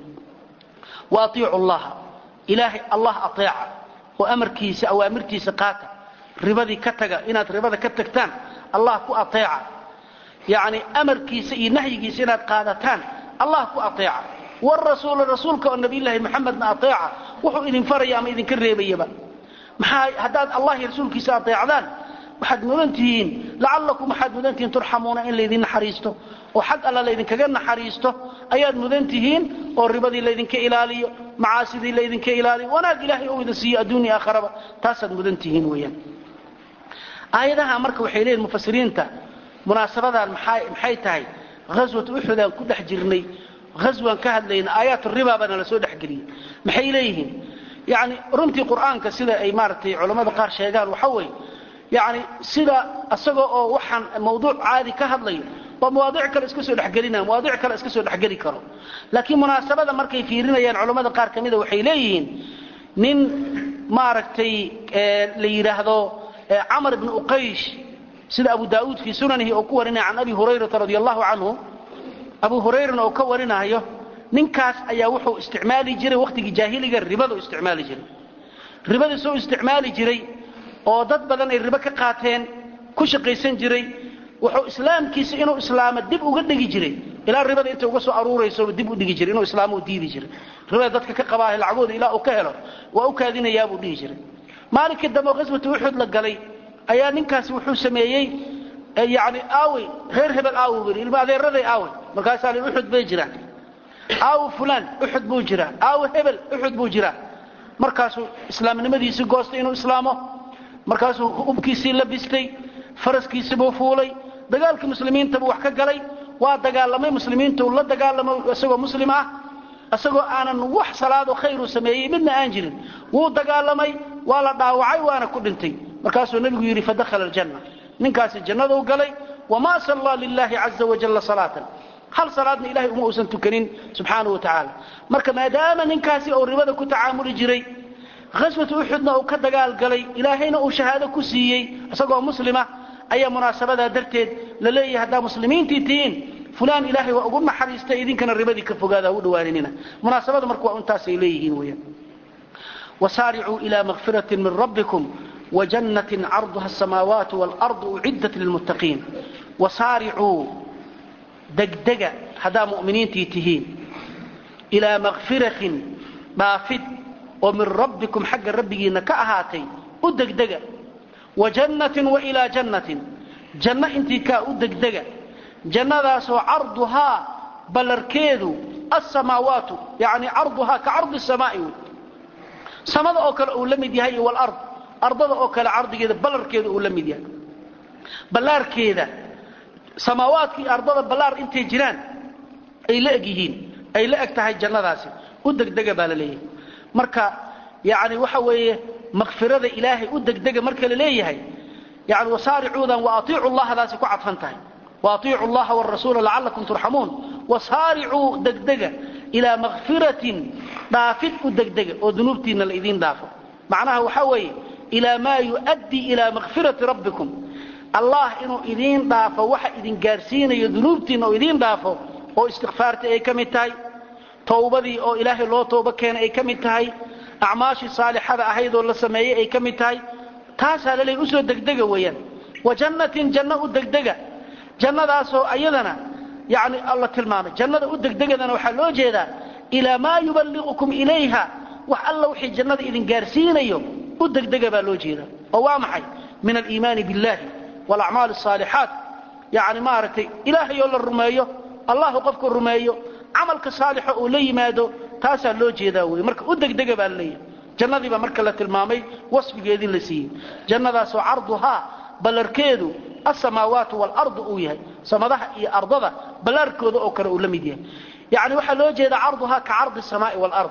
wa atiicu llaha ilaahay allah ateeca oo amarkiisa awaamirtiisa qaata ribadii ka taga inaad ribada ka tagtaan allah ku ateeca yacni amarkiisa iyo nahyigiisa inaad qaadataan allah ku ateeca warasuula rasuulka oo nabiyllaahi maxamedna ateeca wuxuu idin faraya ama idinka reebayaba maxaa haddaad allah iyo rasuulkiisa ateecdaan waxaad mudan tihiin lacallakum waxaad mudan tihiin turxamuuna in laydin naxariisto oo xag alla laydinkaga naxariisto ayaad mudan tihiin oo ribadii laydinka ilaaliyo macaasidii laydinka ilaaliyo wanaag ilaahay ou idin siiyo adduunya aakharaba taasaad mudan tihiin weeyaan aayadaha marka waxay leeyihin mufasiriinta munaasabadan maxay tahay ghaswat uxudaan ku dhex jirnay ghaswan ka hadlayna aayaat riba baana la soo dhexgeliyey maxay leeyihiin yani runtii qur'aanka sida ay maaragtay culammada qaar sheegaan waxa weeye yani sida isagoo oo waxaan mawduuc caadi ka hadlayo waa mawaadic kale iska soo dhexgelinaya mawaadic kale iska soo dhexgeli karo laakiin munaasabada markay fiirinayaan culammada qaar ka mida waxay leeyihiin nin maaragtay la yidhaahdo camar ibn uqaysh sida abu daauud fii sunanihi oo ku warinaya can abi hurayrata radi allahu canhu abu hurayrana oo ka warinayo ninkaas ayaa wuxuu isticmaali jiray wakhtigii jaahiliga ribadu isticmaali jiray ribadii soo isticmaali jiray oo dad badan ay ribo ka qaateen ku shaqaysan jiray wuxuu islaamkiisa inuu islaamo dib uga dhigi jiray ilaa ribada intay uga soo aruuraysoba dib u dhigi jiray inuu islaamo u diidi jiray ribada dadka ka qabaahe lacagooda ilaa uu ka helo waa u kaadinayaabuu dhihi jiray maalinkii dambe oo qaswatu uxud la galay ayaa ninkaasi wuxuu sameeyey yani aawey reer hebel aawe bui ilma adeeraday aawe markaasaa li uxud bay jiraan aawe fulaan uxud buu jiraa aawe hebel uxud buu jiraa markaasuu islaamnimadiisii goostay inuu islaamo markaasuu ubkiisii la bistay faraskiisibuu fuulay dagaalkii muslimiintabuu wax ka galay waa dagaalamay muslimiintu la dagaalamay isagoo muslim ah isagoo aanan wax salaado khayru sameeyey midna aan jirin wuu dagaalamay waa la dhaawacay waana ku dhintay markaasuu nebigu yidhi fadakhala aljanna ninkaasi jannaduu galay wamaa sallaa lilaahi caza wajalla salaatan hal salaadna ilahay uma uusan tukanin subxaana wa tacaala marka maadaama ninkaasi uu ribada ku tacaamuli jiray khaswatu uxudna uu ka dagaal galay ilaahayna uu shahaado ku siiyey isagoo muslima ayaa munaasabadaa darteed la leeyahay haddaa muslimiintii tihiin fulaan ilaahay waa ugu naxariistay idinkana ribadii ka fogaada u dhawaaninina munaasabada marka waa intaasay leeyihiin weyaan wasaaricuu ila makfirati min rabbikum wjannatin carduha asamaawaatu waalardu uciddat lilmuttaqiin wasaaricuu degdega haddaa mu'miniintii tihiin ilaa makfiratin dhaafid oo min rabbikum xagga rabbigiinna ka ahaatay u degdega wajannatin wa ilaa jannatin janno intii kaa u degdega jannadaasoo carduhaa ballarkeedu asamaawaatu yani carduhaa ka cardi samaa'i wey samada oo kale uu la mid yahay walard ardada oo kale cardigeeda ballarkeeda uu la mid yahay ballaarkeeda samaawaadkii ardada ballaar intay jiraan ay la eg yihiin ay la eg tahay jannadaasi u degdega baa la leeyahay marka yani waxa weeye makfirada ilaahay u degdega marka la leeyahay yani wasaaricuudan wa atiicu llahdaasi ku cadfan tahay wa atiicu llaha wrasuula lacalakum turxamuun wasaaricuu degdega ilaa makfiratin dhaafid u degdega oo dunuubtiinna la idiin dhaafo macnaha waxaa weeye ilaa maa yu'addii ilaa makfirati rabbikum allah inuu idiin dhaafo waxa idin gaarsiinayo dunuubtiinna oo idiin dhaafo oo istikfaartii ay ka mid tahay towbadii oo ilaahay loo toobo keenay ay ka mid tahay acmaashii saalixada ahayd oo la sameeyey ay ka mid tahay taasaa laleey usoo degdega weeyaan wa jannatin janno u degdega jannadaasoo ayadana yani alla tilmaamay jannada u degdegadana waxaa loo jeedaa ilaa maa yuballiqukum ilayha wax alla wixii jannada idin gaarsiinayo u degdega baa loo jeedaa oo waa maxay min aliimaani biاllahi waalacmaali الصaalixaat yani maaragtay ilaahayoo la rumeeyo allahu qofka rumeeyo camalka saalixa uu la yimaado taasaa loo jeedaa wey marka u degdega baa laleeyahay jannadiiba marka la tilmaamay wasfigeedii la siiyey jannadaasoo carduhaa ballarkeedu asamaawaatu waalardu uu yahay samadaha iyo ardada ballaarkooda oo kale uu la mid yahay yani waxaa loo jeedaa carduhaa ka cardi samaai waalard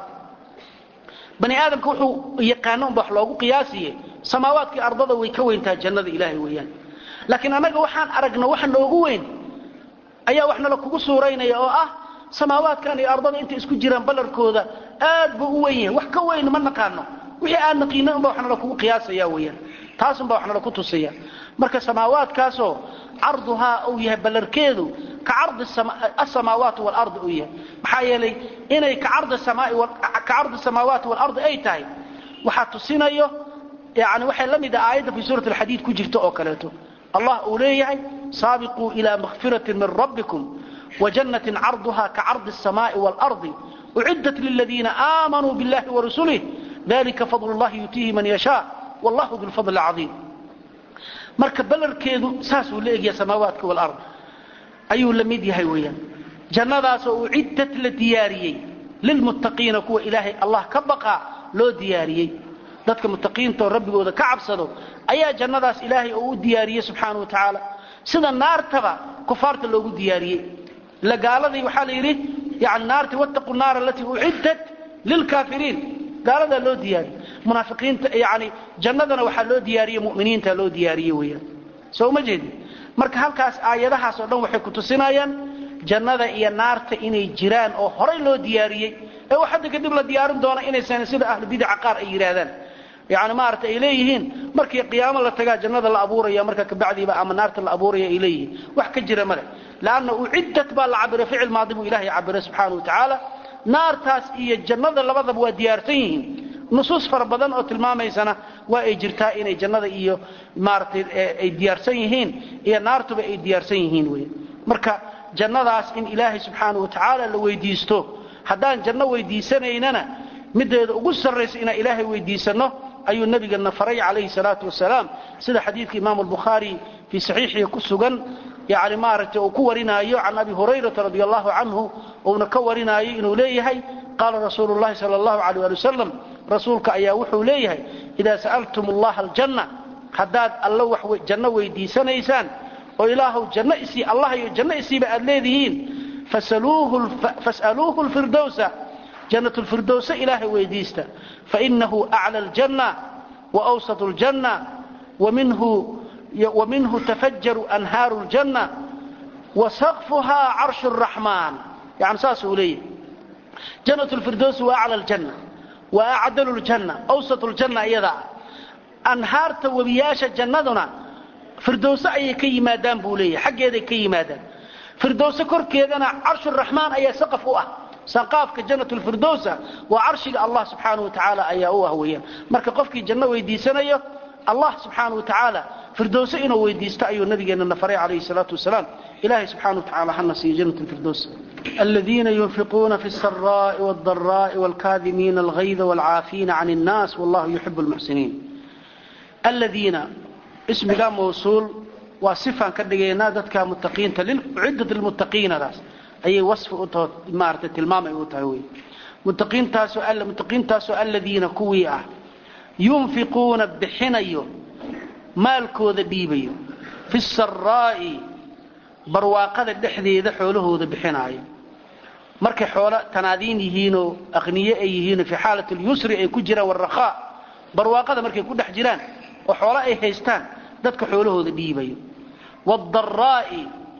bani aadamka wuxuu yaqaano unba wax loogu qiyaasiye samaawaadkii ardada way ka weyntaha jannada ilaahay weeyaan laakiin annaga waxaan aragno waxa noogu weyn ayaa wax nala kugu suuraynaya oo ah samaawaadkan iyo ardada intay isku jiraan ballarkooda aad buu u weyn yahay wax ka weyn ma naqaano wixii aan naqiina unba wax nala kugu qiyaasaya weeyaan taasunba wax nala ku tusaya marka samaawaadkaasoo carduhaa uu yahay ballarkeedu ka cardi asamaawaat waalardi uu yahay maxaa yeelay inay ka cardi samaawaati waalardi ay tahay waxaa tusinayo yani waxay la mid ah aayadda fii suurat alxadiid ku jirta oo kaleeto allah uu leeyahay saabiquu ilaa makfiratin min rabbikum wajannatin carduha ka cardi الsamaaءi waalardi uciddat liladiina aamanuu biاllahi warasulih dalika fadl اllahi yutiihi man yashaa wallahu du lfadl اcaظiim marka ballarkeedu saasuu la egyaha samaawaadka walard ayuu la mid yahay weeyaan jannadaasoo uciddat la diyaariyey lilmuttaqiina kuwa ilaahay allah ka baqaa loo diyaariyey dadka muttaqiinta oo rabbigooda ka cabsado ayaa jannadaas ilaahay oo u diyaariyey subxaana wa tacaala sida naartaba kufaarta loogu diyaariyey ila gaaladii waxaa la yidhi yani naarti wattaqu naara alatii uciddat lilkaafiriin gaaladaa loo diyaariyey munaafiqiinta yani jannadana waxaa loo diyaariyey mu'miniinta loo diyaariyey weeyaan soo uma jeedin marka halkaas aayadahaas oo dhan waxay ku tusinayaan jannada iyo naarta inay jiraan oo horay loo diyaariyey ee wax hadda kadib la diyaarin doona inaysan sida ahlu bidaca qaar ay yidhaahdaan yani maarata ay leeyihiin markii qiyaamo la tagaa jannada la abuuraya marka kabacdiiba ama naarta la abuuraya ay leeyihiin wax ka jira male lanna uciddat baa la cabiray ficil maadi buu ilahay cabiray subxaana wa tacaala naartaas iyo jannada labadaba waa diyaarsan yihiin nusuus fara badan oo tilmaamaysana waa ay jirtaa inay jannada iyo maaratay ay diyaarsan yihiin iyo naartuba ay diyaarsan yihiin wey marka jannadaas in ilaahay subxaana wa tacaala la weydiisto haddaan janno weydiisanaynana mideeda ugu sarraysa inaan ilaahay weydiisanno ayuu nabigana faray calayhi salaatu wasalaam sida xadiidka imaamu albukhaari fii saxiixihi ku sugan yani maaragtay uu ku warinaayo can abi hurayrata radi allahu canhu uuna ka warinaayo inuu leeyahay qaala rasuulu llahi sala allahu alayh ali wasalam rasuulka ayaa wuxuu leeyahay idaa sa'altum allaha aljanna haddaad alla wax janno weydiisanaysaan oo ilaahuw janno isii allah iyo janno isiiba aad leedihiin fas'aluuhu lfirdowsa jannat lfirdowsa ilaahay weydiista fainahu acla aljanna waawsat ljanna waminhu tafajaru anhaaru ljanna wasaqfuhaa carshu raxmaan yani saasuu leeyahay jannat lfirdowsi wa acla aljanna wa acdalu ljanna awsat ljanna iyadaa anhaarta webiyaasha jannaduna firdowse ayay ka yimaadaan buu leeyahay xaggeeday ka yimaadaan firdowse korkeedana carshuraxmaan ayaa saqaf u ah sanqaafka jannat lfirdowsa waa carshiga allah subxaanau wa tacaala ayaa u ah weeyaan marka qofkii janno weydiisanayo allah subxaana wa tacaala firdowse inuu weydiisto ayuu nabigeennana faray calayhi salaatu wasalaam ilahay subxana wa tacala hana siiyo jannat lfirdows aladiina yunfiquuna fi الsaraءi wاldaraaءi wاlkaadimiina alghayda wاlcaafiina can الnaas wallahu yuxib اlmuxsiniin aladiina ismiga mawsuul waa sifaan ka dhigaynaa dadka muttaqiinta ciddat lmuttaqiinadaas ayay wasfi u taho maarata tilmaamay u tahay wey muttaqiintaasoo muttaqiintaasoo aladiina kuwii ah yunfiquuna bixinayo maalkooda dhiibayo fi saraa'i barwaaqada dhexdeeda xoolahooda bixinaayo markay xoolo tanaadiin yihiinoo aqniye ay yihiinoo fii xaalat lyusri ay ku jiraan warakhaa barwaaqada markay ku dhex jiraan oo xoolo ay haystaan dadka xoolahooda dhiibayo wdaraa'i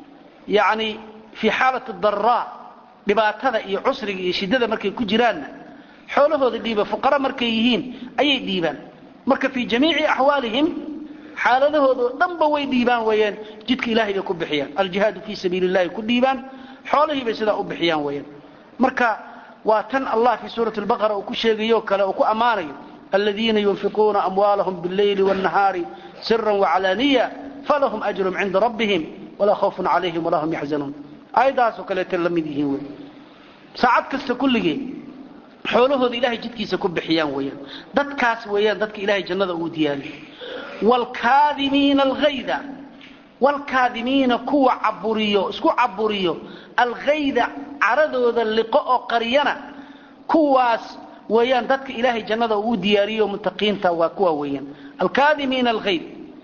yani fii xaalat daraa dhibaatada iyo cusriga iyo shiddada markay ku jiraanna xoolahooda dhiiba fuqara markay yihiin ayay dhiibaan marka fii jamiici axwaalihim xaaladahooda oo dhanba way dhiibaan weeyaan jidka ilahay bay ku bixiyaan aljihaadu fii sabiili llahi ku dhiibaan xoolihii bay sidaa u bixiyaan weeyaan marka waa tan allah fii suurati lbaqara uu ku sheegayo kale uu ku ammaanayo aladiina yunfiquuna amwaalahum biاlleyli wاnnahaari sira wacalaaniya falahum ajrum cinda rabbihim walaa khawfun calayhim walaa hum yaxzanuun aayaddaasoo kaleeta la mid yihiin wey saacad kasta kulligee xoolahooda ilahay jidkiisa ku bixiyaan weeyaan dadkaas weeyaan dadka ilahay jannada uu diyaariyo wlkaadimiina alhayda wlkaadimiina kuwa caburiyo isku caburiyo alghayda caradooda liqo oo qariyana kuwaas weeyaan dadka ilaahay jannada uu diyaariyo muttaqiinta waa kuwa weeyaan alkaadimiina alghayd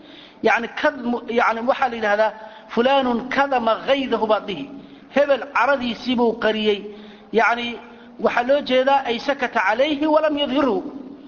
yani yani waxaa la yidhahdaa fulaanun kadama haydahu baad dhihi hebel caradiisiibuu qariyey yani waxaa loo jeedaa ay sakata calayhi walam yadhirhu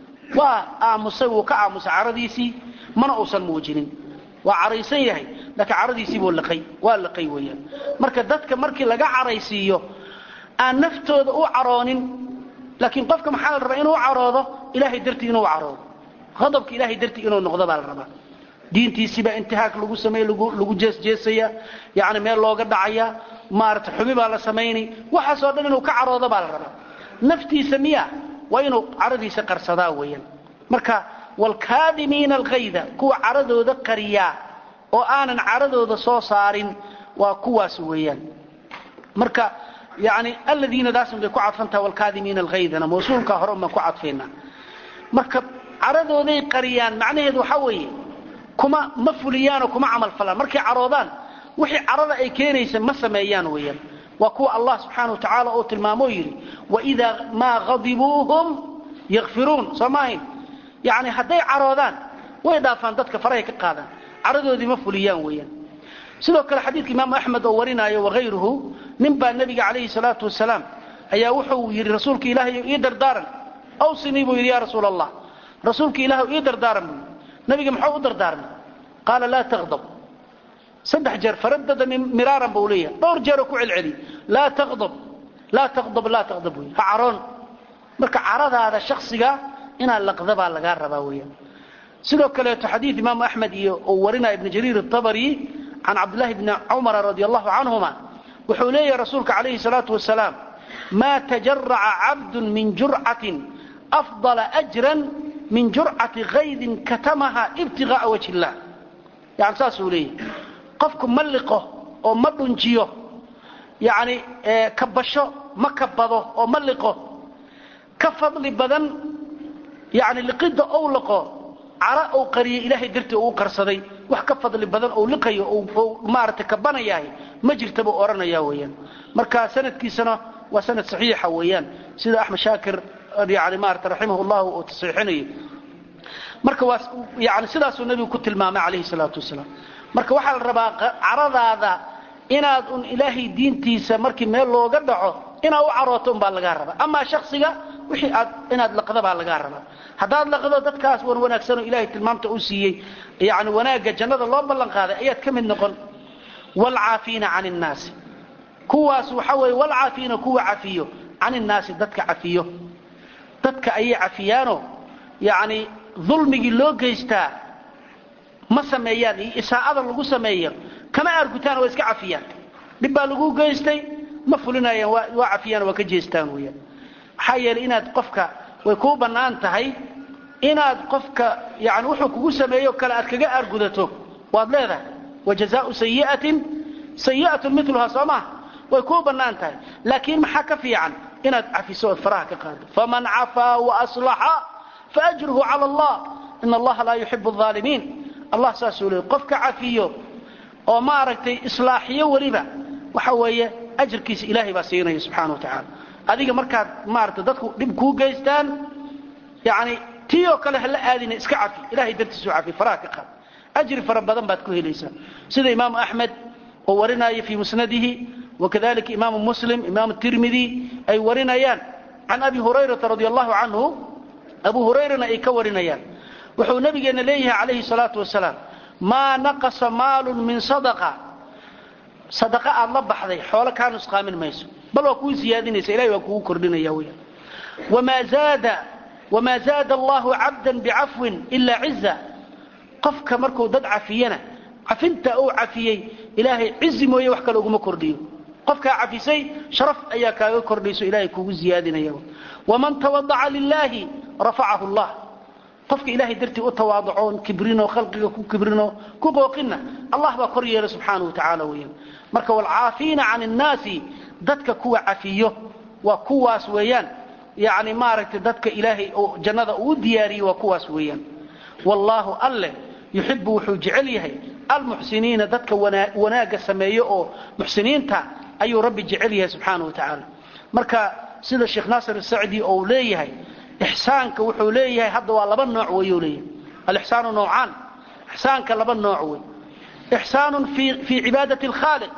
waa aamusay wuu ka aamusay caradiisii mana uusan muujinin waa caraysan yahay laakiin caradiisiibuu liqay waa liqay weeyaan marka dadka markii laga caraysiiyo aan naftooda u caroonin laakiin qofka maxaa la rabaa inuu caroodo ilahay dartii inuu caroodo adabka ilahay dartii inuu noqdo baa la rabaa diintiisiibaa intihaak lagu samey lagu jeesjeesaya yani meel looga dhacaya maarata xumi baa la samaynay waxaasoo dhan inuu ka caroodo baa la rabaa naftiisa miya waa inuu caradiisa qarsadaa weeyaan marka wlkaadimiina alghayda kuwa caradooda qariyaa oo aanan caradooda soo saarin waa kuwaas weeyaan marka yani aladiina daasun bay ku cadfantaha wlkaadimiina alghaydana mawsuulkaa hore baan ku cadfaynaa marka caradooday qariyaan macnaheedu waxaa weeye kuma ma fuliyaanoo kuma camal falaan markay caroodaan wixii carada ay keenaysa ma sameeyaan weeyaan waa kuwa allah subxaana wa tacaala uu tilmaamoo yidhi waidaa maa hadibuuhum yakfiruun soo maahayn yani hadday caroodaan way dhaafaan dadka farahay ka qaadaan caradoodii ma fuliyaan weeyaan sidoo kale xadiidka imaamu axmed oo warinaayo wakayruhu nin baa nebiga calayhi salaatu wasalaam ayaa wuxuu yidhi rasuulka ilaahay ii dardaaran awsinii buu yidhi ya rasuul allah rasuulka ilaah ii dardaaran buu yidhi nabiga muxuu u dardaarmay qaala laa taqdab saddex jeer faradada miraaran buu leeyahay dhowr jeeroo ku celceliy laa taqdab laa taqdab laa taqdab wey ha caroon marka caradaada shaksiga inaad laqda baa lagaa rabaa weeyaan sidoo kaleeto xadiid imaamu axmed iyo uu warinaya ibnu jariir atabari can cabdillahi bni cumara radi allahu canhuma wuxuu leeyahay rasuulka calayhi salaatu wasalaam maa tajaraca cabdun min jurcatin afdala ajran min jurcati kaydin katamaha ibtigaaa wajhi illah yani saasuu leeyahay qofku ma liqo oo ma dhunjiyo yani kabasho ma kabado oo ma liqo ka fadli badan yani liqidda ou liqo cara ou qariyay ilaahay dartii uu qarsaday wax ka fadli badan ou liqayo ou maaragtay kabanayahay ma jirta buu odhanaya weeyaan marka sanadkiisana waa sanad saxiixa weeyaan sida axmed shaakir yani maarata raximah llahu uu tasxiixinayo marka waa yani sidaasuu nebigu ku tilmaamay calayhi salaatu wasalaam marka waxaa la rabaa caradaada inaad un ilaahay diintiisa markii meel looga dhaco inaad u carooto unbaa lagaa rabaa amaa shaksiga wixii aad inaad laqda baa lagaa rabaa haddaad laqdo dadkaas wan wanaagsanoo ilaahay tilmaamta u siiyey yani wanaagga jannada loo ballan qaaday ayaad ka mid noqon waalcaafiina can innaasi kuwaas waxa weeye waalcaafiina kuwa cafiyo can innaasi dadka cafiyo dadka ayay cafiyaano yani dulmigii loo geystaa ma sameeyaan iyo isaa'ada lagu sameeyo kama aargutaan waa iska cafiyaan dhib baa lagu geystay ma fulinayaan waa cafiyaan waa ka jeestaan weyaan maxaa yeelay inaad qofka way kuu bannaan tahay inaad qofka yani wuxuu kugu sameeyo kale aad kaga aargudato waad leedahay wajazaau sayiatin sayi'atun miluhaa soo maha way kuu bannaan tahay laakiin maxaa ka fiican inaad cafiso ood faraha ka qaado faman cafaa waaslaxa faajruhu cala allah in allaha laa yuxibu aalimiin allah saasuu leey qofka cafiyo oo maaragtay islaaxiyo weliba waxa weeye ajarkiisa ilaahay baa siinaya subxana wa tacaala adiga markaad maarata dadku dhib kuu geystaan yani tii oo kale hala aadina iska cafi ilahay dartiisu cafi faraha ka qaad ajri fara badan baad ku helaysaa sida imaamu axmed oo warinaya fii musnadihi wakadalika imaamu muslim imaamu tirmidi ay warinayaan can abi hurayrata radi allahu canhu abu hurayrana ay ka warinayaan wuxuu nabigeena leeyahay calayhi salaatu wasalaam maa naqasa maalun min sadaqa sadaqa aad la baxday xoolo kaa nusqaamin mayso bal waa kuu siyaadinaysa ilahay waa kugu kordhinaya weyaan wamaa zaada wamaa zaada allahu cabdan bicafwin ilaa ciza qofka markuu dad cafiyana cafinta uu cafiyey ilaahay cizi mooye wax kale uguma kordhiyo qofkaa cafisay sharaf ayaa kaaga kordhayso ilahay kugu ziyaadinaya waman tawadaca lilaahi rafacahu llah qofka ilahay dartii u tawaaducoon kibrino khalqiga ku kibrino ku qooqinna allah baa kor yeela subxaanahu wa tacaala weeyaan marka waalcaafiina can innaasi dadka kuwa cafiyo waa kuwaas weeyaan yani maaragtay dadka ilaahay oo jannada uu diyaariyey waa kuwaas weeyaan wallaahu alleh yuxibu wuxuu jecel yahay almuxsiniina dadka wanaagga sameeyo oo muxsiniinta ayuu rabbi jecel yahay subxaana wa tacaala marka sida sheekh naasir asacdi ou leeyahay ixsaanka wuxuu leeyahay hadda waa laba nooc weyuu leeyahay alixsaanu nowcaan ixsaanka laba nooc wey ixsaanun fii cibaadati alkhaaliq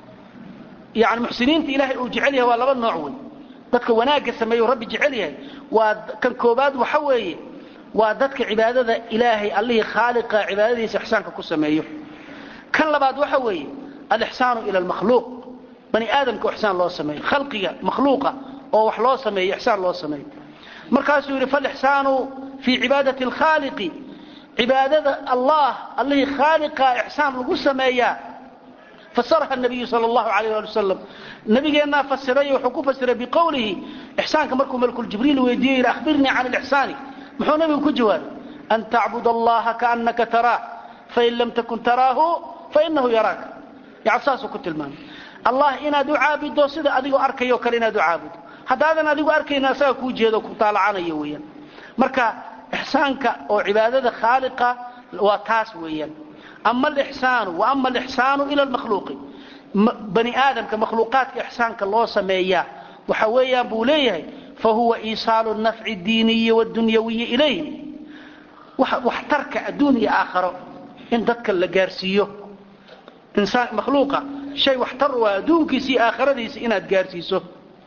yani muxsiniinta ilaahay uu jecel yahay waa laba nooc wey dadka wanaagga sameeyo rabbi jecel yahay waa kan koobaad waxa weeye waa dadka cibaadada ilaahay allihii khaaliqa cibaadadiisa ixsaanka ku sameeyo kan labaad waxa weeye alixsaanu ila almakhluuq bani aadamka oo ixsaan loo sameeyo khalqiga makhluuqa oo wax loo sameeyo ixsaan loo sameeyo markaasuu yidhi falixsaanu fii cibaadati alkhaaliqi cibaadada allah allihii khaaliqa ixsaan lagu sameeyaa fasaraha nabiyu sal allahu alayh ali wasalam nabigeennaa fasiray wuxuu ku fasiray biqowlihi ixsaanka markuu malkuljibriil weydiiyo yidhi ahbirnii can alixsaani muxuu nabigu ku jawaabay an tacbud allaha kaannaka taraah fain lam takun taraahu fainahu yaraaka yani saasuu ku tilmaamay allah inaad u caabudo sida adigoo arkayo kale inaad u caabudo haddaadan adigu arkayna asaga kuu jeedo ku taalacanayo weeyaan marka ixsaanka oo cibaadada khaaliqa waa taas weeyaan ama alixsaanu wa ama alixsaanu ila almakhluuqi bani aadamka makhluuqaadka ixsaanka loo sameeyaa waxa weeyaan buu leeyahay fa huwa iisaalu nafci diiniyi wadunyawiyi ilayhim waxtarka adduun iyo aakharo in dadka la gaarsiiyo insaan makhluuqa shay waxtar waa adduunkiisa iyo aakhiradiisa inaad gaarsiiso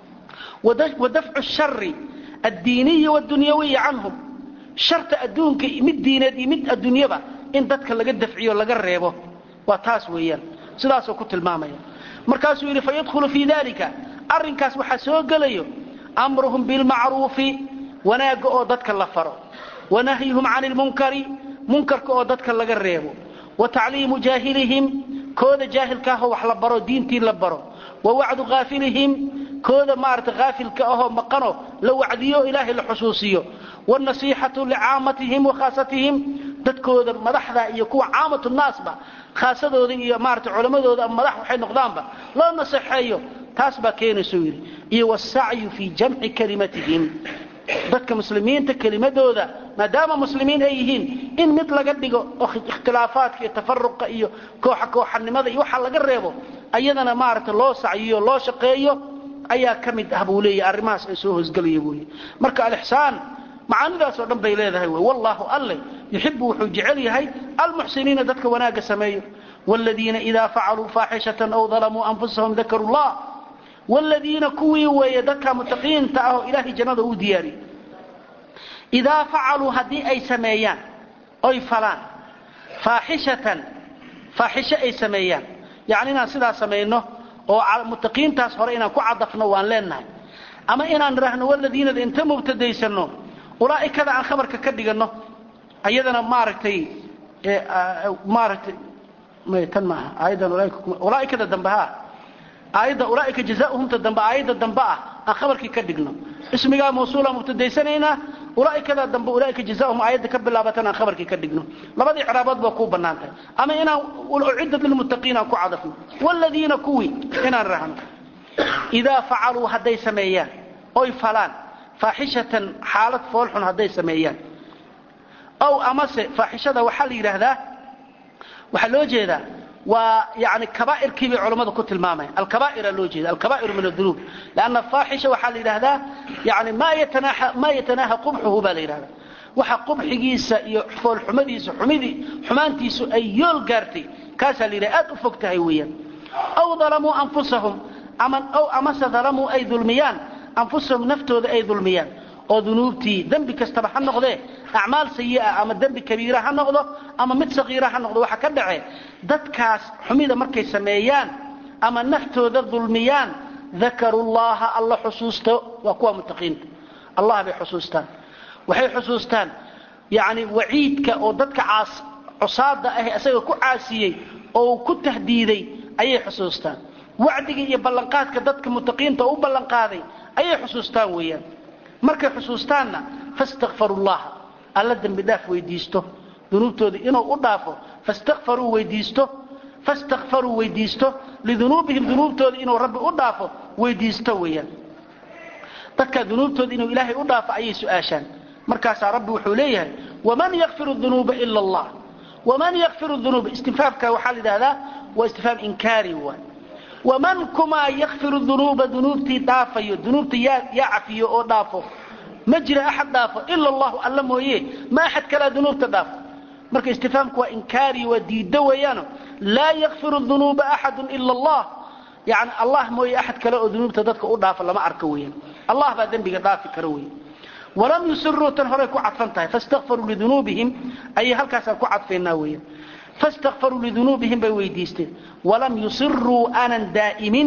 wa dafcu shari addiiniyi waddunyawiyi canhum sharta adduunka mid diineed iyo mid adduunyaba in dadka laga dafciyo laga reebo waa taas weeyaan sidaasuu ku tilmaamaya markaasuu yidhi fayadkhulu fii dalika arrinkaas waxaa soo gelayo amruhum bilmacruufi wanaagga oo dadka la faro wa nahyuhum cani lmunkari munkarka oo dadka laga reebo wa tacliimu jaahilihim kooda jaahilkaahoo wax la baro diintii la baro wa wacdu haafilihim kooda maarata haafilka ahoo maqano la wacdiyo ilaahay la xusuusiyo wاnasiixatu licaamatihim wakhaasatihim dadkooda madaxda iyo kuwa caamatu naasba khaasadooda iyo maarata culammadooda ama madax waxay noqdaanba loo naseexeeyo taas baa keenaysuu yidhi iyo wsacyu fii jamci kalimatihim dadka muslimiinta kelimadooda maadaama muslimiin ay yihiin in mid laga dhigo oo ikhtilaafaadka iyo tafaruqa iyo kooxa kooxanimada iyo waxa laga reebo ayadana maarata loo sacyiyo loo shaqeeyo ayaa ka mid ah buu leeyahy arrimahaas ay soo hoosgelaya buuy marka alixsaan macaanidaasoo dhan bay leedahay wy wallaahu alle yuxibu wuxuu jecel yahay almuxsiniina dadka wanaagga sameeyo wladiina idaa facaluu faaxishatan aw dalamuu anfusahum dakaru llah wladiina kuwii weeye dadka mutaqiinta ah oo ilaahay jannada uu diyaariyey idaa facaluu haddii ay sameeyaan oy falaan faaxishatan faaxisho ay sameeyaan yacni inaan sidaa samayno oo mutaqiintaas hore inaan ku cadafno waan leenahay ama inaan idhaahno waladiinada inta mubtadaysano ulaa'ikada aan khabarka ka dhiganno ayadana maaragtay maaragtay tan maaha aayaddan ulaaikada dambe ha aayadda ulaaika jazauhumta dambe aayadda dambe ah aan khabarkii ka dhigno ismigaa mawsuula mubtadaysanaynaa ulaaikada dambe ulaaika jazauhum aayadda ka bilaabatan aan khabarkii ka dhigno labadii icraabood baa kuu bannaan tahay ama inaan uciddat lilmuttaqiin aan ku cadafno wladiina kuwii inaan rahno idaa facaluu hadday sameeyaan oy falaan faaxishatan xaalad foolxun hadday sameeyaan ow amase faaxishada waxaa la yidhaahdaa waxaa loo jeedaa waa yani kaba'irkii bay culammadu ku tilmaamayan alkaba'ira loo jeeda alkaba'iru min adunuub lanna faaxisha waxaa la yidhahdaa yani maa yatanaaha qubxuhu baa la yidhahdaa waxa qubxigiisa iyo foolxumadiisa xumidii xumaantiisu ay yool gaartay kaasaa la yidhaha aad u fog tahay weeyaan aw dalamuu anfusahum aw amase dalamuu ay dulmiyaan anfusahum naftooda ay dulmiyaan oo dunuubtii dembi kastaba ha noqdee acmaal sayi'a ama dembi kabiira ha noqdo ama mid sakiira ha noqdo waxa ka dhace dadkaas xumida markay sameeyaan ama naftooda dulmiyaan dakaru llaha alla xusuusto waa kuwa mutaqiinta allah bay xusuustaan waxay xusuustaan yani waciidka oo dadka caas cusaada ah isaga ku caasiyey oo ku tahdiiday ayay xusuustaan wacdiga iyo ballanqaadka dadka mutaqiinta oo u ballanqaaday ayay xusuustaan weeyaan markay xusuustaanna fastakfaru llaha alla dembi dhaaf weydiisto dunuubtooda inuu u dhaafo fastakfaruu weydiisto fastakfaruu weydiisto lidunuubihim dunuubtooda inuu rabbi u dhaafo weydiisto weeyaan dadka dunuubtooda inuu ilaahay u dhaafo ayay su-aashaan markaasaa rabbi wuxuu leeyahay waman yakfiru dunuuba ila allah waman yakfiru dunuuba istinfaafka waxaa la yidhahdaa waa istifhaam inkaari waay waman kumaa yakfiru dunuuba dunuubtii dhaafayo dunuubta yaa yaa cafiyo oo dhaafo ma jira axad dhaafo ila allahu alla mooye ma axad kalaa dunuubta dhaafo marka istifhaamku waa inkaari waa diiddo weeyaano laa yakfiru dunuuba axadu ila allah yani allah mooye axad kale oo dunuubta dadka u dhaafo lama arko weeyaan allah baa dembiga dhaafi kara weya walam yusiruu tan horay ku cadfan tahay fastakfaruu lidunuubihim ayay halkaasaan ku cadfaynaa weeyaan fastakfaruu lidunuubihim bay weydiisteen walam yusiruu aanan daa'imin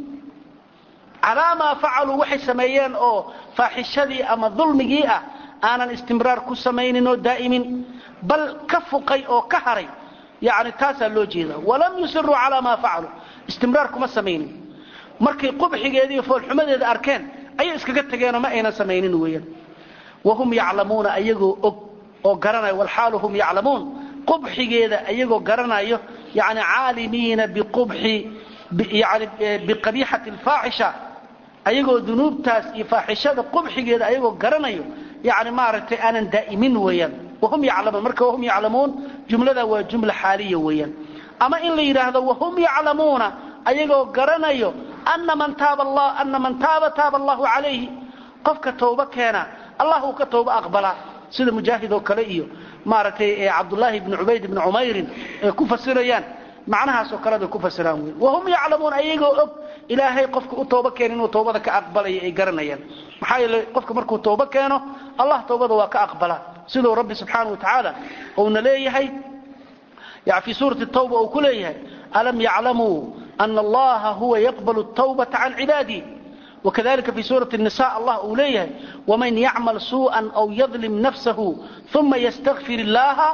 calaa maa facaluu waxay sameeyeen oo faaxishadii ama dulmigii ah aanan istimraar ku samaynin oo daa'imin bal ka fuqay oo ka haray yani taasaa loo jeedaa walam yusiruu calaa maa facaluu istimraar kuma samaynin markay qubxigeediiyo foolxumadeeda arkeen ayay iskaga tageenoo ma aynan samaynin weeyaan wahum yaclamuuna ayagoo og oo garanayo walxaalu hum yaclamuun qubxigeeda ayagoo garanayo yani caalimiina biqubxi yani biqabiixati alfaaxisha ayagoo dunuubtaas iyo faaxishada qubxigeeda ayagoo garanayo yani maaragtay aanan daa'imin weeyaan wahum yaclamuun marka wahum yaclamuun jumlada waa jumla xaaliya weeyaan ama in la yidhaahdo wahum yaclamuuna ayagoo garanayo ana man taaba allah ana man taaba taaba allahu calayhi qofka tawba keena allah uu ka tawba aqbalaa sida mujaahid oo kale iyo maaragtay cabdullaahi bni cubayd bni cumayrin ay ku fasirayaan macnahaasoo kale bay ku fasiraan wey wahum yaclamuun ayagoo og ilaahay qofka u tooba keena inuu tawbada ka aqbalaya ay garanayaan maxaa yeele qofka markuu tawba keeno allah tawbada waa ka aqbalaa siduu rabbi subxaana wa tacaala uuna leeyahay fi suurati tawba uu ku leeyahay alam yaclamuu ana allaha huwa yaqbalu tawbata can cibaadih وkذلika في sوuرaة النساء allah uu leeyahay وmaن ycmل سuءا أو يظلم نفسه ثuma ystغfir الlaha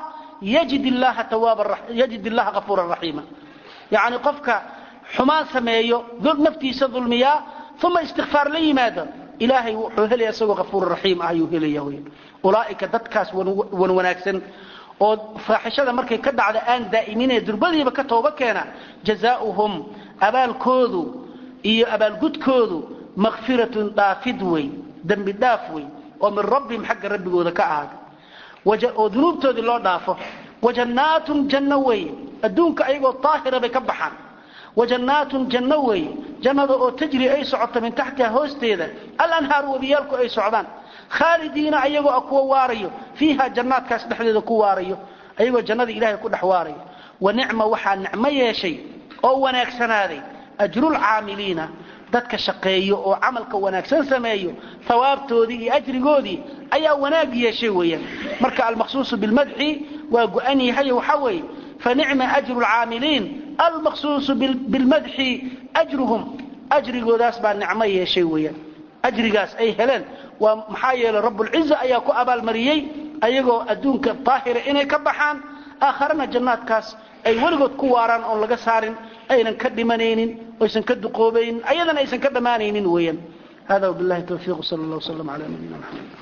yجid الlaha غفوuرa رaحيima yaعni qofka xumaan sameeyo naftiisa dulmiyaa uma اsتiغفاar la yimaado ilaahay wuxuu helaya isagoo غafuur رaحيim ah ayuu helaya wy ulaaئika dadkaas wan wanaagsan oo faaxishada markay ka dhacda aan daa'iminee durbadiiba ka tooba keena jaزاؤهم abaalkoodu iyo abaalgudkoodu makfiratun dhaafid wey dembi dhaaf wey oo min rabbihim xagga rabbigooda ka ahaaday oo dunuubtoodii loo dhaafo wajannaatun janno weeye adduunka ayagoo daahira bay ka baxaan wajannaatun janno weeye jannada oo tajri ay socoto min taxtiha hoosteeda alanhaaru webiyaalku ay socdaan khaalidiina ayagoo a kuwa waarayo fiiha jannaadkaas dhexdeeda ku waarayo ayagoo jannada ilaahay ku dhex waarayo wa nicma waxaa nicmo yeeshay oo wanaagsanaaday ajrulcaamiliina dadka shaqeeyo oo camalka wanaagsan sameeyo hawaabtoodii iyo ajrigoodii ayaa wanaag yeeshay weeyaan marka almaqsuusu bilmadxi waa go-an yahay waxaa weeye fanicma ajru lcaamiliin almaqsuusu bilmadxi ajruhum ajrigoodaas baa nicmo yeeshay weeyaan ajrigaas ay heleen waa maxaa yeelay rabbulciza ayaa ku abaalmariyey ayagoo adduunka daahira inay ka baxaan aakharana jannaadkaas ay weligood ku waaraan oon laga saarin aynan ka dhimanaynin oysan ka duqoobaynin ayadana aysan ka dhammaanaynin weeyaan hada wabillahi tawfiiq sal allah wslam ala nabiyina mxamed